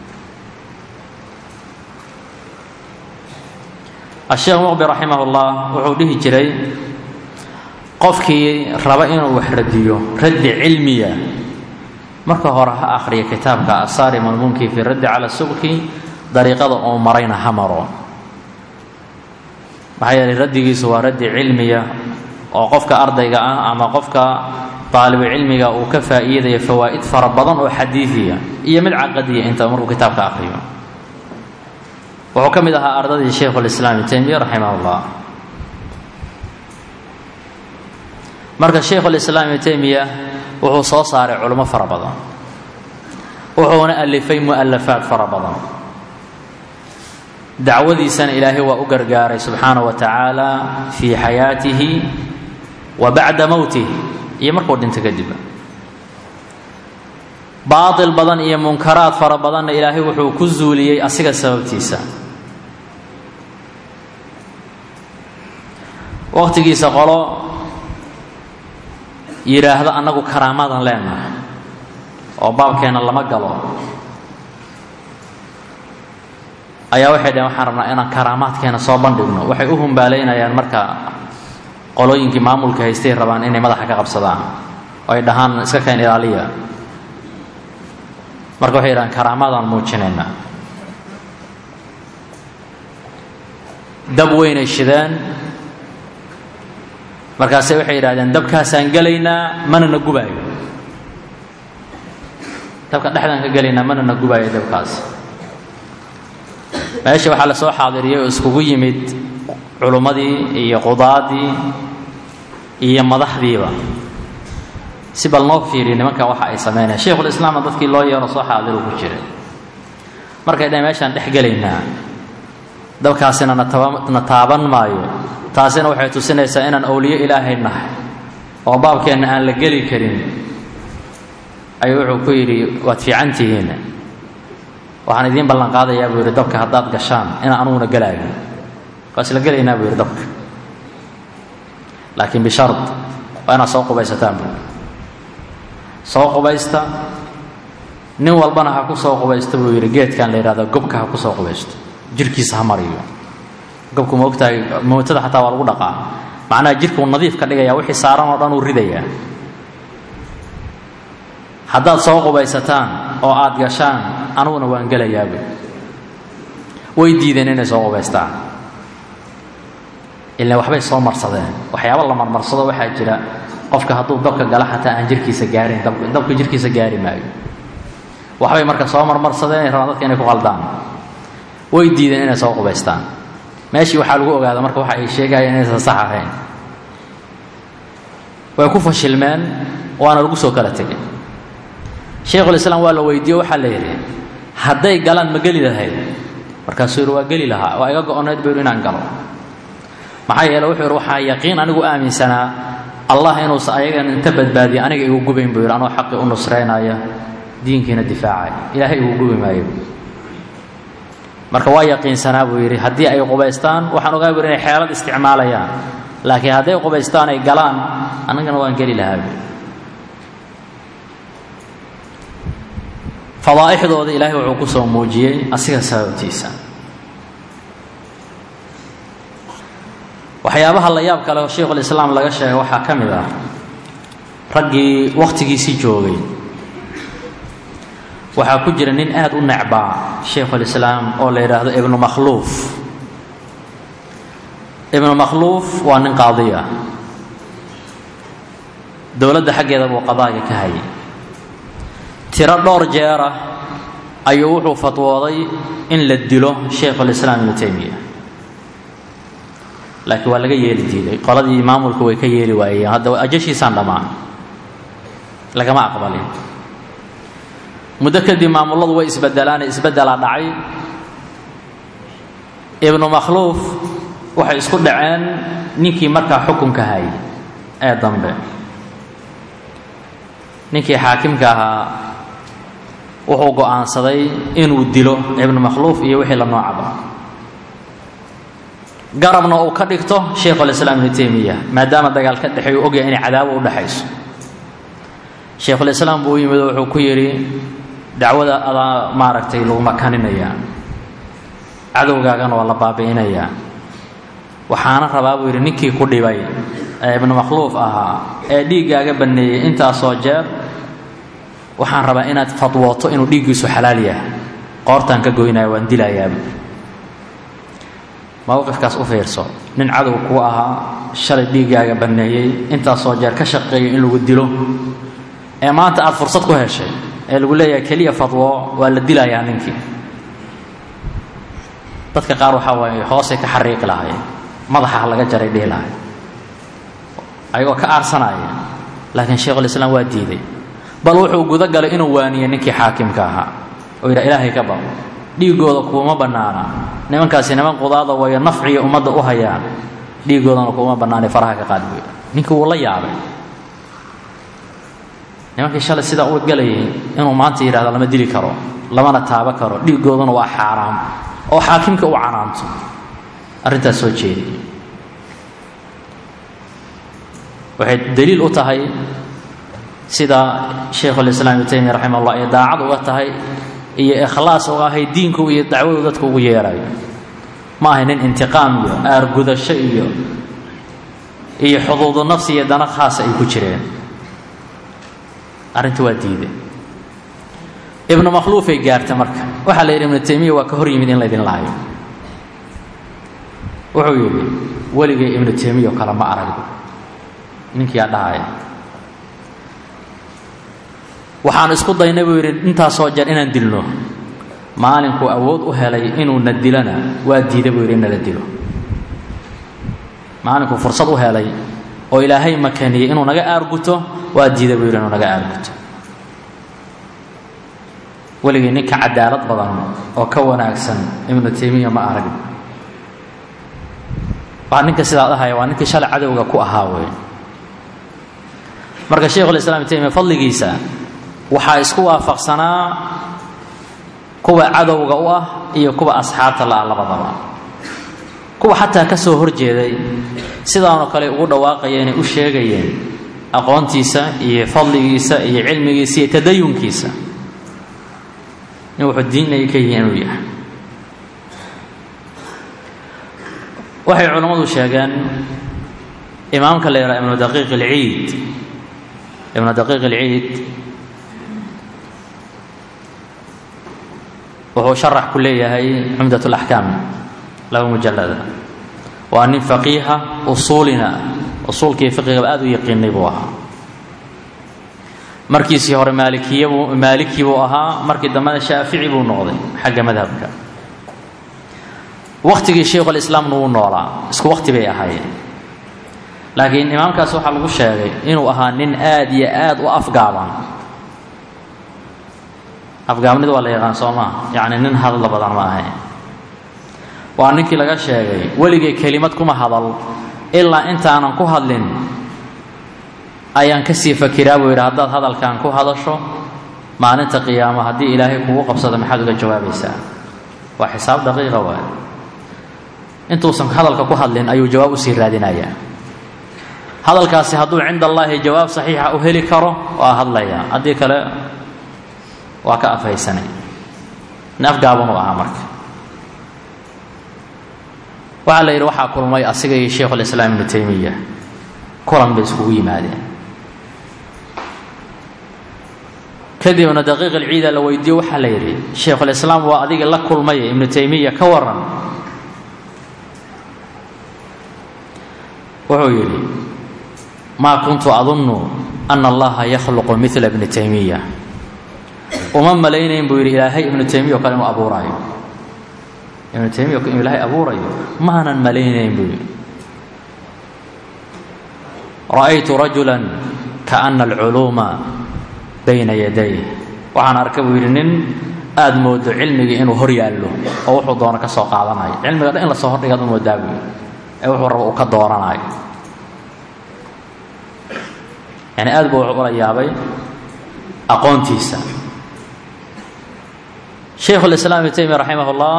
asheekh muqbi raximah ullah wuxuu dhihi jiray qofkii raba inuu wax radiyo raddi cilmiya marka hore ha akhriya kitaabka asaarim almunki fi raddi cala subki dariiqada uu marayna ha maro maxaa yeelay raddigiisu waa raddi cilmiya oo qofka ardayga ah ama qofka daalibu cilmiga uu ka faa'iidaya fawaa'id fara badan oo xadiidiya iyo mid caqadiya inta markuu kitaabka akhriyo wuxuu ka mid ahaa ardadii sheikhulislaam ibn taymiya raximah ullah marka sheikhulislaam ibn taymiya wuxuu soo saaray culimo fara badan wuxuuna alifay mu'alafaad fara badan dacwadiisana ilaahay waa u gargaaray subxaana wa tacaala fii xayaatihi wa bacda mowtih iyo markuu dhinto kadib baatil badan iyo munkaraad fara badanna ilaahay wuxuu ku zuuliyey asiga sababtiisa waqtigiisa qolo yidhaahdo annagu karaamadan leenahay oo baabkeenna lama galo ayaa waxay dhaheen waxaan rabnaa inaan karaamaadkeena soo bandhigno waxay u humbaalaynayaan marka qolooyinkii maamulka haystay rabaan inay madaxa ka qabsadaan oo ay dhahaan iska keen ilaaliya marka waxay yidhahaan karaamaadaan muujinaynaa dab weynay shideen markaase waxay yidhahdeen dabkaasaan gelaynaa mana na gubaayo dabka dhexdaan ka gelaynaa mana na gubaayo dabkaas meesha waxaa lasoo xaadiriyay oo iskugu yimid culummadii iyo qudaadii iyo madaxdiiba si bal noo fiiriya nimankan waxa ay sameynayaan sheikhulislaamna dadkii loo yeero soo xaadiru ku jiray markay dhahen meeshaan dhex gelaynaa dabkaasina na taaban maayo taasina waxay tusinaysaa inaan owliyo ilaahay nahay oo baabkeenna aan la geli karin ayuu wuxuu ku yidhi waad fiican tihiin waxaan idiin ballan qaadayaa buu yidhi dabka haddaad gashaan inaan anuguna gelaayo waa isla gelaynaa buu yidhi dabka laakiin bishard waa inaad soo qubaysataan buu soo qubaysta nin walbana ha ku soo qubaysta buu yidhi geedkan la yidhahdo gobka ha ku soo qubaysto jirkiisa ha mariyo gobku ma ogtahay mootada xataa waa lagu dhaqaa macnaha jirkuu nadiif ka dhigaya wixii saaran oo dhan uu ridayaa haddaad soo qubaysataan oo aad gashaan anuguna waan gelayaabay way diideen inay soo qubaystaan ilaan waxbay soo marsadeen waxyaaba la marmarsado waxaa jira qofka hadduu dabka gala xataa aan jirkiisa gaarin dabka jirkiisa gaari maayo waxbay marka soo marmarsadeen ay rabaan dadka inay ku qaldaan way diideen inay soo qubaystaan meeshii waxaa lagu ogaada marka waxa ay sheegayeen inaysan sax ahayn way ku fashilmeen waana lagu soo kala tegay shaykhulislaam waa la weydiiye waxaa la yidhi hadday galaan ma geli lahayd markaasuu yidhi waa geli lahaa waa iga go-oneyd buu yidhi inaan galo maxaa yeele wuxuu yidhi waxaa yaqiin anigu aaminsanaa allah inuusa ayagan inta badbaadiya aniga igu gubayn buu yidhi anoo xaqii u nusraynaya diinkiina difaacaya ilaahay igu gubi maayo marka waa yaqiinsanaa buu yidhi haddii ay qubaystaan waxaan ogaa buu inay xeelad isticmaalayaan laakiin hadday qubaystaan ay galaan annagana waan geli lahaa buu fadaa'ixdooda ilaahay wuxuu ku soo muujiyey asiga sababtiisa waxyaabaha la yaab kale oo sheikhulislaam laga sheegay waxaa ka mid ah raggii wakhtigiisii joogay waxaa ku jira nin aada u necbaa shaykhulislaam oo la yidhaahdo ibnu makhluuf ibnu makhluuf waa nin qaadiya dowladda xaggeeda buu qadaaga ka hayay tiro dhowr jeer ah ayuu wuxuu fatwooday in la dilo shaykhulislaam ibnu taymiya laakiin waa laga yeeli diiday qoladii maamulka way ka yeeli waayeen hadda ajashiisaan dhammaan lagama aqbalin muddo kadib maamulladu way isbedelaane isbeddelaa dhacay ibnu makhluuf waxay isku dhaceen ninkii markaa xukunka hayay ee dambe ninkii xaakimka ahaa wuxuu go'aansaday inuu dilo ibnu makhluuf iyo wixii la noocaba garabna uu ka dhigto shaykhulislaam ibnu taymiya maadaama dagaal ka dhexeeyu ogyahay inay cadaabo u dhexayso shaykhulislaam buu u yimid oo wuxuu ku yidhi dacwada adaa maaragtay lagu makaninayaa cadowgaagana waa la baabi'inayaa waxaana rabaa buu yidhi ninkii ku dhibay ee ibnu makhluuf ahaa ee dhiiggaaga banneeyey intaasoo jeer waxaan rabaa inaad fadwooto inuu dhiiggiisu xalaal yahay qoortaan ka goynaya waan dilayaaba mowqifkaas u fiirso nin cadow kuu ahaa shalay dhiiggaaga banneeyey intaasoo jeer ka shaqeeyo in lagu dilo ee maanta aada fursad ku heshay ee lagu leeyahay keliya fadwo waa la dilayaa ninkii dadka qaar waxaa waaye hoosay ka xariiqi lahaayeen madaxa laga jaray dhihi lahay ayagoo ka aarsanaya laakiin shaykhulislaam waa diiday bal wuxuu guda galay inuu waaniye ninkii xaakimka ahaa oo yidhaha ilaahay ka baqo dhiiggooda kuuma bannaana nimankaasi niman qudaada wayo nafciya ummadda u hayaan dhiiggoodana kuuma bannaanay faraha ka qaad buu ninkii wuu la yaabay nimankii shalay sidaa u galayay inuu maanta yidhahdo lama dili karo lamana taabo karo dhiiggoodana waa xaaraam oo xaakimka u canaanto arrintaas soo jeediyay waxay daliil u tahay sida shaykhulislaam ibnu taymiya raximah ullah ee daacad uga tahay iyo ikhlaas uga ahay diinku iyo dacwadu dadka ugu yeerayo ma ahay nin intiqaam iyo aargudasho iyo iyo xuduudu nafsi iyo dana khaasa ay ku jireen arrinta waa diiday ibnu makhluufay gaarta marka waxaa la yidhi ibnu taymiya waa ka hor yimid in laydin laayo wuxuu yidhi weligay ibnu taymiya oo kale ma aragba ninkiiaa dhahaya waxaan isku daynay buu yidhi intaasoo jeer inaan dilno maalinkuu awood u helay inuuna dilana waa diiday buu yidhi in nala dilo maalinkuu fursad u helay oo ilaahay makaniyey inuu naga aarguto waa diiday buu yidhi inuu naga aarguto weligii ninka cadaalad badan oo ka wanaagsan ibnu taymiya ma arag waa ninka sidaa dhahaya waa ninkii shalay cadowga ku ahaa wey marka shaykhulislaam ibnu taymiya fadligiisa waxaa isku waafaqsanaa kuwa cadowga u ah iyo kuwa asxaabta la-a labadaba kuwa xataa ka soo horjeeday sidaanoo kale ugu dhawaaqaya inay u sheegayeen aqoontiisa iyo fadligiisa iyo cilmigiisa iyo tadayunkiisa in wuxuu diinaya ka yihi inuu yahay waxay culammadu sheegeen imaamka la yidhaha ibnu daqiiq alciid ibnu daqiiq alciid wuxuu sharax ku leeyahay cumdat alaxkaam laba mujalada waa nin faqiiha usuulina usuulkii fiqigaba aada u yaqiinay buu ahaa markiisii hore maalikiyabuu maaliki buu ahaa markii dambena shaafici buu noqday xagga madhabka wakhtigii shaykhulislaamna wuu noolaa isku wakhti bay ahaayeen laakiin imaamkaas waxaa lagu sheegay inuu ahaa nin aad iyo aad u afgaaban afgaabnida waa la yaqaan soo maa yacni nin hadalla badan ma ahayn waa ninkii laga sheegay weligay kelimad kuma hadal ilaa intaanan ku hadlin ayaan kasii fakiraa buu yidhi haddaad hadalkan ku hadasho maalinta qiyaamo haddii ilaahay kugu qabsado maxaad uga jawaabaysaa waa xisaab daqiiqa waay intuusan hadalka ku hadlin ayuu jawaab usii raadinayaa hadalkaasi hadduu cinda allaahi jawaab saxiixa u heli karo waa hadlayaa haddii kale waa ka afhaysanay neafgaaban u ahaa marka waxaa la yidhi waxaa kulmay asiga iyo shaykhulislaam ibnu taymiya kulan bay iskugu yimaadeen kadibna daqiiq alciida la weydiiyo waxaa la yidhi shaykhulislaam waa adiga la kulmay ibnu taymiya ka waran wuxuu yidhi maa kuntu adunnu ana allaha yakhluqu midla bni taymiya uma malaynayn buu yidhi ilaahay ibnu taymiya o kale inuu abuuraayo ibnu taymiya inuu ilaahay abuurayo maanan malaynayn buu yidhi ra'aytu rajula kaana alculuuma bayna yaday waxaan arkay buu yidhi nin aada moodo cilmigii inuu hor yaallo oo wuxuu doono ka soo qaadanayo cilmiga dhan in lasoo hordhigaad u moodaa buu yidhi ee wuxuu rabo uu ka dooranayo yani aad buu ula yaabay aqoontiisa shaykhu lislaam ibnu taymiya raximah ullah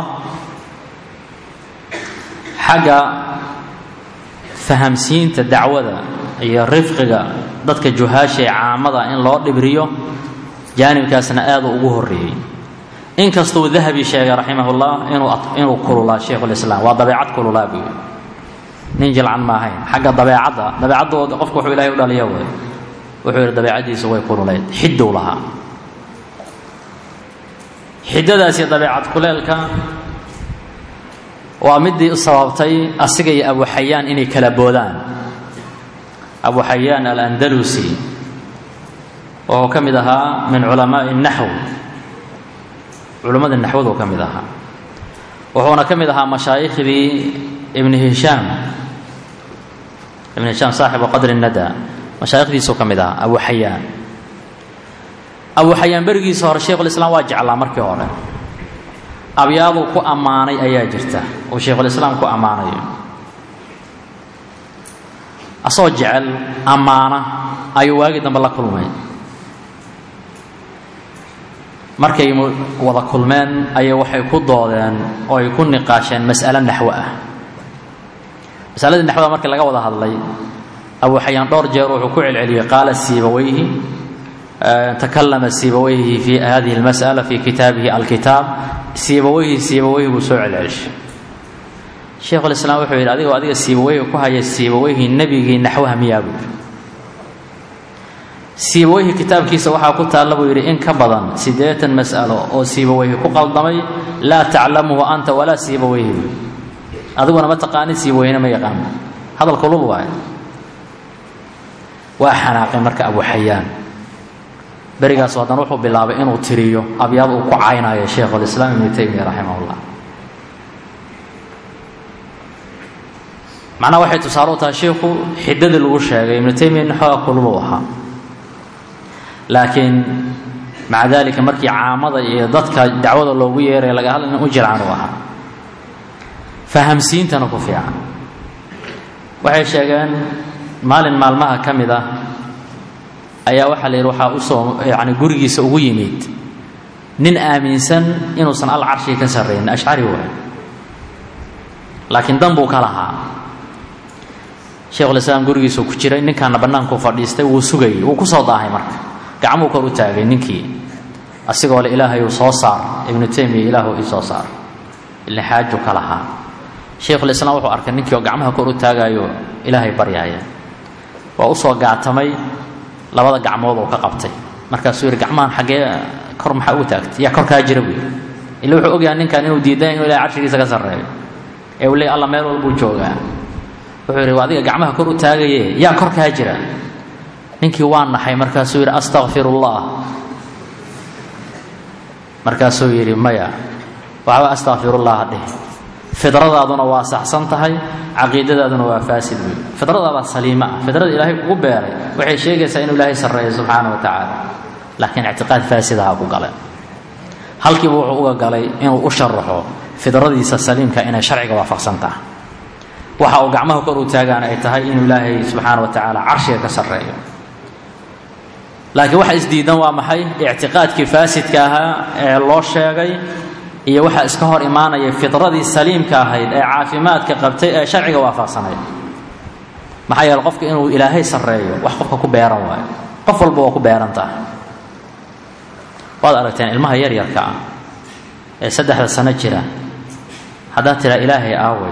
xagga fahamsiinta dacwada iyo rifqiga dadka juhaasha ee caamada in loo dhibriyo jaanibkaasna aada ugu horreeyey inkastuu dahabi sheegay raximah ullah inuu inuu kululaa shaykhulislaam waa dabeecad kululaa buu yidhi nin jilcan ma ahayn xagga dabeecadda dabeecadda qofku wuxuu ilahay u dhaliya wey wuxuu yidhi dabeecaddiisu way kululayd xiddow lahaa xiddadaasi dabeecad kuleelka waa midii u sababtay asiga iyo abu xayaan inay kala boodaan abu xayaan alandalusi wuxuu ka mid ahaa min culamaai naxw culimmadii naxwadu ka mid ahaa wuxuuna ka mid ahaa mashaayikhdii ibni hishaam ibn hishaam saaxibu qadri nada mashaayikhdiisuu ka mid ahaa abu xayaan abu xayaan berigiisa hore shaykhulislaam waa jeclaa markii hore abyaaduu ku ammaanay ayaa jirta uu shaykhulislaam ku ammaanayo asoo jecel ammaana ayuu waagii dambe la kulmay markay wada kulmeen ayay waxay ku doodeen oo ay ku niqaasheen mas'alo naxwo ah masaladii naxwada markii laga wada hadlay abu xayaan dhowr jeer wuxuu ku celceliyey qaala siibawayhi takalama siibawayhi fi hadihi اlmasأala fi kitaabihi alkitaab siibawayhi siibawayhi buu soo celcelishay shaykhulislaam wuxuu yidhi adigoo adiga siibawayhi ku haya siibawayhi nebigii naxwaha miyaa buu yidhi siibawayhi kitaabkiisa waxaa ku taalla buu yidhi in ka badan siddeetan mas'alo oo siibawayhi ku qaldamay laa taclamuhu anta walaa siibawayhi buu adiguna ma taqaanid siibawayhina ma yaqaano hadal kulul waaye waa xanaaqay marka abu xayaan berigaas haddana wuxuu bilaabay inuu tiriyo abyaad uu ku caynayo shaykhulislaam ibnu taymiya raximahullah macnaha waxay tusaale u tahay shiikhu xiddadii lagu sheegay ibnu taymiya nin xooga kulubuu ahaa laakiin maca dalika markii caamada iyo dadka dacwada loogu yeeray laga hadla nin u jircan uu ahaa fahamsiintana ku fiican waxay sheegeen maalin maalmaha ka mid ah ayaa waxaa la yidhi waxaa usoo yani gurigiisa ugu yimid nin aaminsan inuusan al carshiga ka sarraynin ashcari waay laakiin dan buu ka lahaa sheikhulislaam gurigiisuu ku jiray ninkaana bannaankuu fadhiistay wuu sugayey wuu ku soo daahay marka gacmuu kor u taagay ninkii asigoo le ilaahayuu soo saar ibnu taymiya ilaahu ii soo saar ila xaaju ka lahaa shaykhulislaam wuxuu arkay ninkii oo gacmaha kor u taagaayo ilaahay baryaaya waa usoo gaatamay labada gacmood oo ka qabtay markaasuu yidhi gacmahan xaggee kor maxaa ugu taagtay yaa kor kaa jira buy ila wuxuu ogyahay ninkan inuu diidan inuu ilahay carshigiisa ka sarreeyo ee uu leey alla meel walbuu joogaa wuxuu yidhi adiga gacmaha kor u taagaye yaa kor kaa jira ninkii waa naxay markaasuu yidhi astakfirullah markaasuu yidhi maya waxba astakfirullah dheh fidradaaduna waa saxsan tahay caqiidadaaduna waa faasid wey fidradaada saliima ah fidrada ilaahay kugu beeray waxay sheegaysaa inuu ilaahay sarreeyo subxaana wa tacaala laakiin ictiqaad faasidaha ku gale halkiiba wuxuu uga galay inuu u sharaxo fidradiisa saliimka inay sharciga waafaqsan tahay waxa uu gacmaha kor u taagaan ay tahay inuu ilaahay subxaana wa tacaala carshiga ka sarreeyo laakiin waxa isdiidan waa maxay ictiqaadkii faasidka ahaa ee loo sheegay iyo waxaa iska hor imaanaya fidradii saliimka ahayd ee caafimaadka qabtay ee sharciga waafaqsanayd maxaa yeele qofka inuu ilaahay sarreeyo wax qofka ku beeran waayo qof walba waa ku beeran tahay waad aragteen ilmaha yaryarka ah ee saddexda sano jira haddaad tiraa ilaahay aaway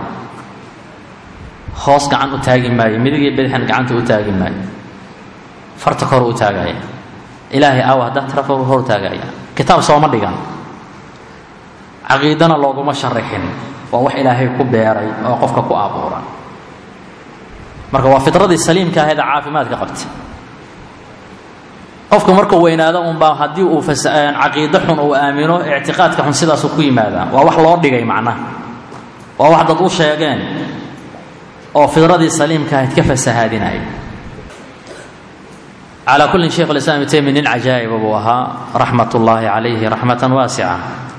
hoos gacan u taagi maayo midigii bidixan gacanta u taagi maayo farta kor u taagaya ilaahay aawa haddaad tira hor taagaya kitaab sooma dhigan caqiidana looguma sharaxin waa wax ilaahay ku beeray oo qofka ku abuuran marka waa fidradii saliimka ahayd ee caafimaadka qabtay qofka markuu weynaado unbaa haddii uu caqiido xun uu aamino ictiqaadka xun sidaasuu ku yimaadaa waa wax loo dhigay macnaha waa wax dad u sheegeen oo fidradii saliimka ahayd ka fasahaadinaya calaa kullin sheikh ulislaam ibn taymiya nin cajaa'iba buu ahaa raxmat ullaahi calayhi raxmatan waasica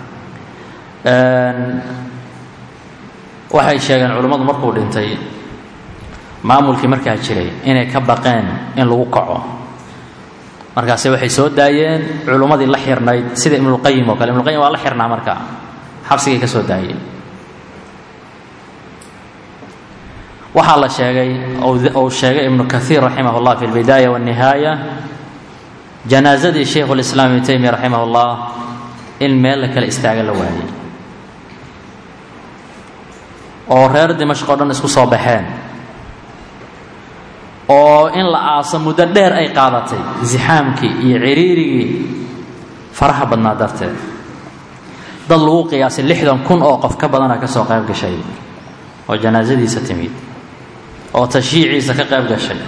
waxay sheegeen culimmadu markuu dhintay maamulkii markaa jiray inay ka baqeen in lagu kaco markaase waxay soo daayeen culummadii la xirnayd sida ibnulqayim oo kale ibnuqayim waa la xirnaa markaa xabsigay ka soo daayeen waxaa la sheegay ou sheegay ibnu kaiir raximah llah fi lbidaaya wاnnihaaya janaasadii shaykhu lislaam ibnu taymiya raximah llah in meel la kale istaaga la waayey oo reer dimashq o dhan isku soo baxeen oo in la aaso muddo dheer ay qaadatay zixaamkii iyo ciriirigii faraha badnaa darteed dad lagu qiyaasay lixdan kun oo qof ka badana ka soo qayb gashay oo janaasadiisa timid oo tashiiciisa ka qayb gashay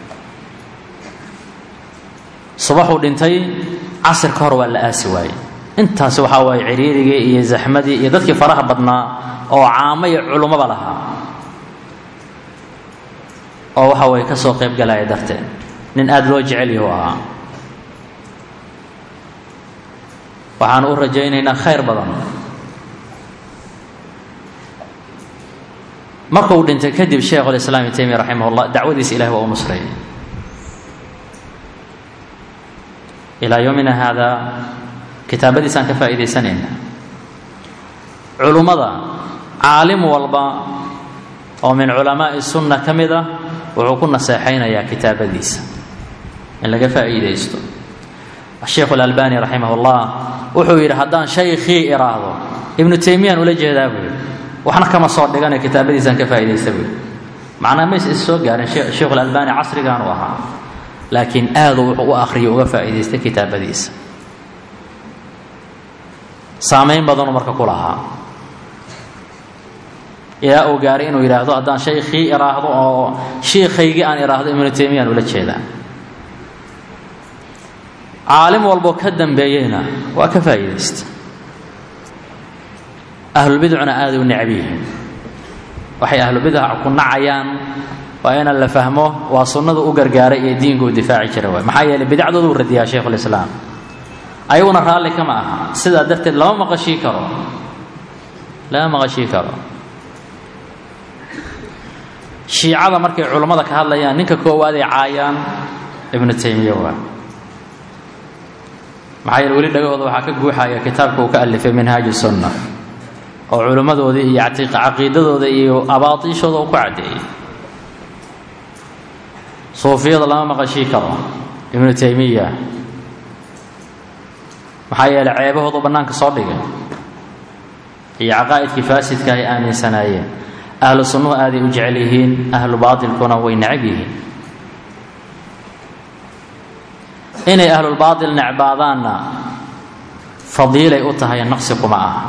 subaxuu dhintay casir ka hor waa la aasi waayey intaasi waxaa waaye ciriirigii iyo zaxmadii iyo dadkii faraha badnaa oo caamo iyo culummaba lahaa oo waxa way ka soo qayb galaya darteed nin aada loo jecel yahu ahaa waxaan u rajaynaynaa khayr badan markuu dhintay kadib sheikhu lislaam ibn taymiya raximah llah dacwadiisa ilahi waa u nusray ilaa yowmina haadaa kitaabadiisaan ka faa'iidaysanayna culummada caalim walba oo min culamaa'i sunna ka mid ah wuxuu ku naseexaynayaa kitaabadiisa in laga faa'iidaysto sheikhu alalbani raximah llah wuxuu yidhi haddaan shaykhii iraahdo ibnu taymiyaan ula jeedaa buu yidhi waxna kama soo dhigana kitaabadiisaan ka faa'iidaysta buu macnaa mays is soo gaarin sheikhu alalbani casrigan u ahaa laakiin aadu wuxuu u akhriyo uga faa'iidaystay kitaabadiisa saamayn badanuu marka ku lahaa ilaa uu gaaray inuu yidhaahdo haddaan shaykhii iraahdo oo shiikhaygii aan iraahdo ibnu taymiyaan ula jeedaa caalim walboo ka dambeeyeyna waa ka faa'iidaysta ahlulbidcuna aaday u necab yihiin waxay ahlubidca ku nacayaan waa inaan la fahmo waa sunnadu u gargaaray iyo diinku u difaaci jira waay maxaa yeeley bidacdoodu u radiyaa shaykhulislaam ayaguna raalli kama aha sidaa darteed lama maqashii karo lama maqashii karo shiicada markay culummada ka hadlayaan ninka koowaad ay caayaan ibnu taymiya waa maxaa yeele weli dhagahooda waxaa ka guuxaya kitaabka uu ka alifay minhaaju sunna oo culimmadoodii iyo caqiidadooda iyo abaatiishooda uu ku caddeeyey suufiyada lama maqashii karo ibnu taymiya maxaa yeeley ceebahoodu bannaanka soo dhigay iyo caqaa'idkii faasidka ay aaminsanaayeen ahlu sunnuhu aaday u jecel yihiin ahlu baatilkuna way necab yihiin inay ahlulbaatil necbaadaanna fadiilay u tahay naqsi kuma aha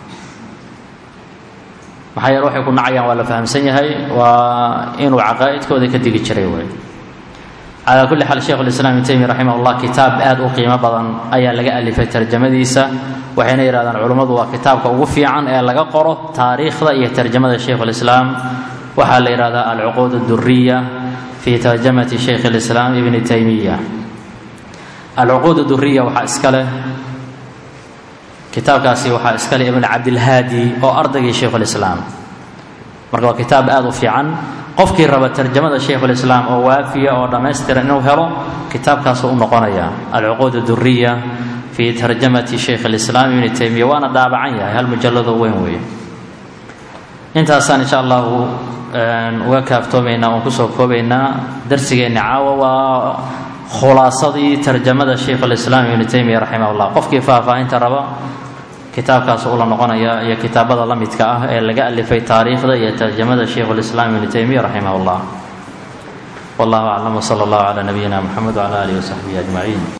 maxaa yeele waxay ku nacayaan waa la fahamsan yahay waa inuu caqaa'idkooda ka digi jiray wey calaa kulli xaal sheikhu lislaam ibn taymiya raximah llah kitaab aada u qiimo badan ayaa laga alifay tarjamadiisa waxayna yidhahdaan culummadu waa kitaabka ugu fiican ee laga qoro taariikhda iyo tarjamada shaykhulislaam waxaa la yidhahdaa alcuquud aduriya fi tarjamati shaykh lislaam ibni taymiya alcuquud duriya waxaa iska leh kitaabkaasi waxaa iska leh ibn cabdilhaadi oo ardaygii shaykhulislaam marka waa kitaab aada u fiican qofkii raba tarjamada shaykhulislaam oo waafiya oo dhammaystiran inuu helo kitaabkaasuu u noqonaya alcuquud duriya fi tarjamati shaykh lislaam ibni taymiya waana daabacan yahay hal mujalladoo weyn weeye intaasaan insha allahu uga kaaftoomaynaa oon kusoo koobaynaa darsigeenna caawa waa khulaasadii tarjamada shaykhulislaam ibni taymiya raximah llah qofkii faahfaahinta raba kitaabkaas ula noqonaya iyo kitaabada la midka ah ee laga alifay taariikhda iyo tarjamada shaykhulislaam ibni taymiya raximah llah wallahu aclam wsala allahu calaa nabiyina muxamed wcala alihi wasaxbihi ajmaciin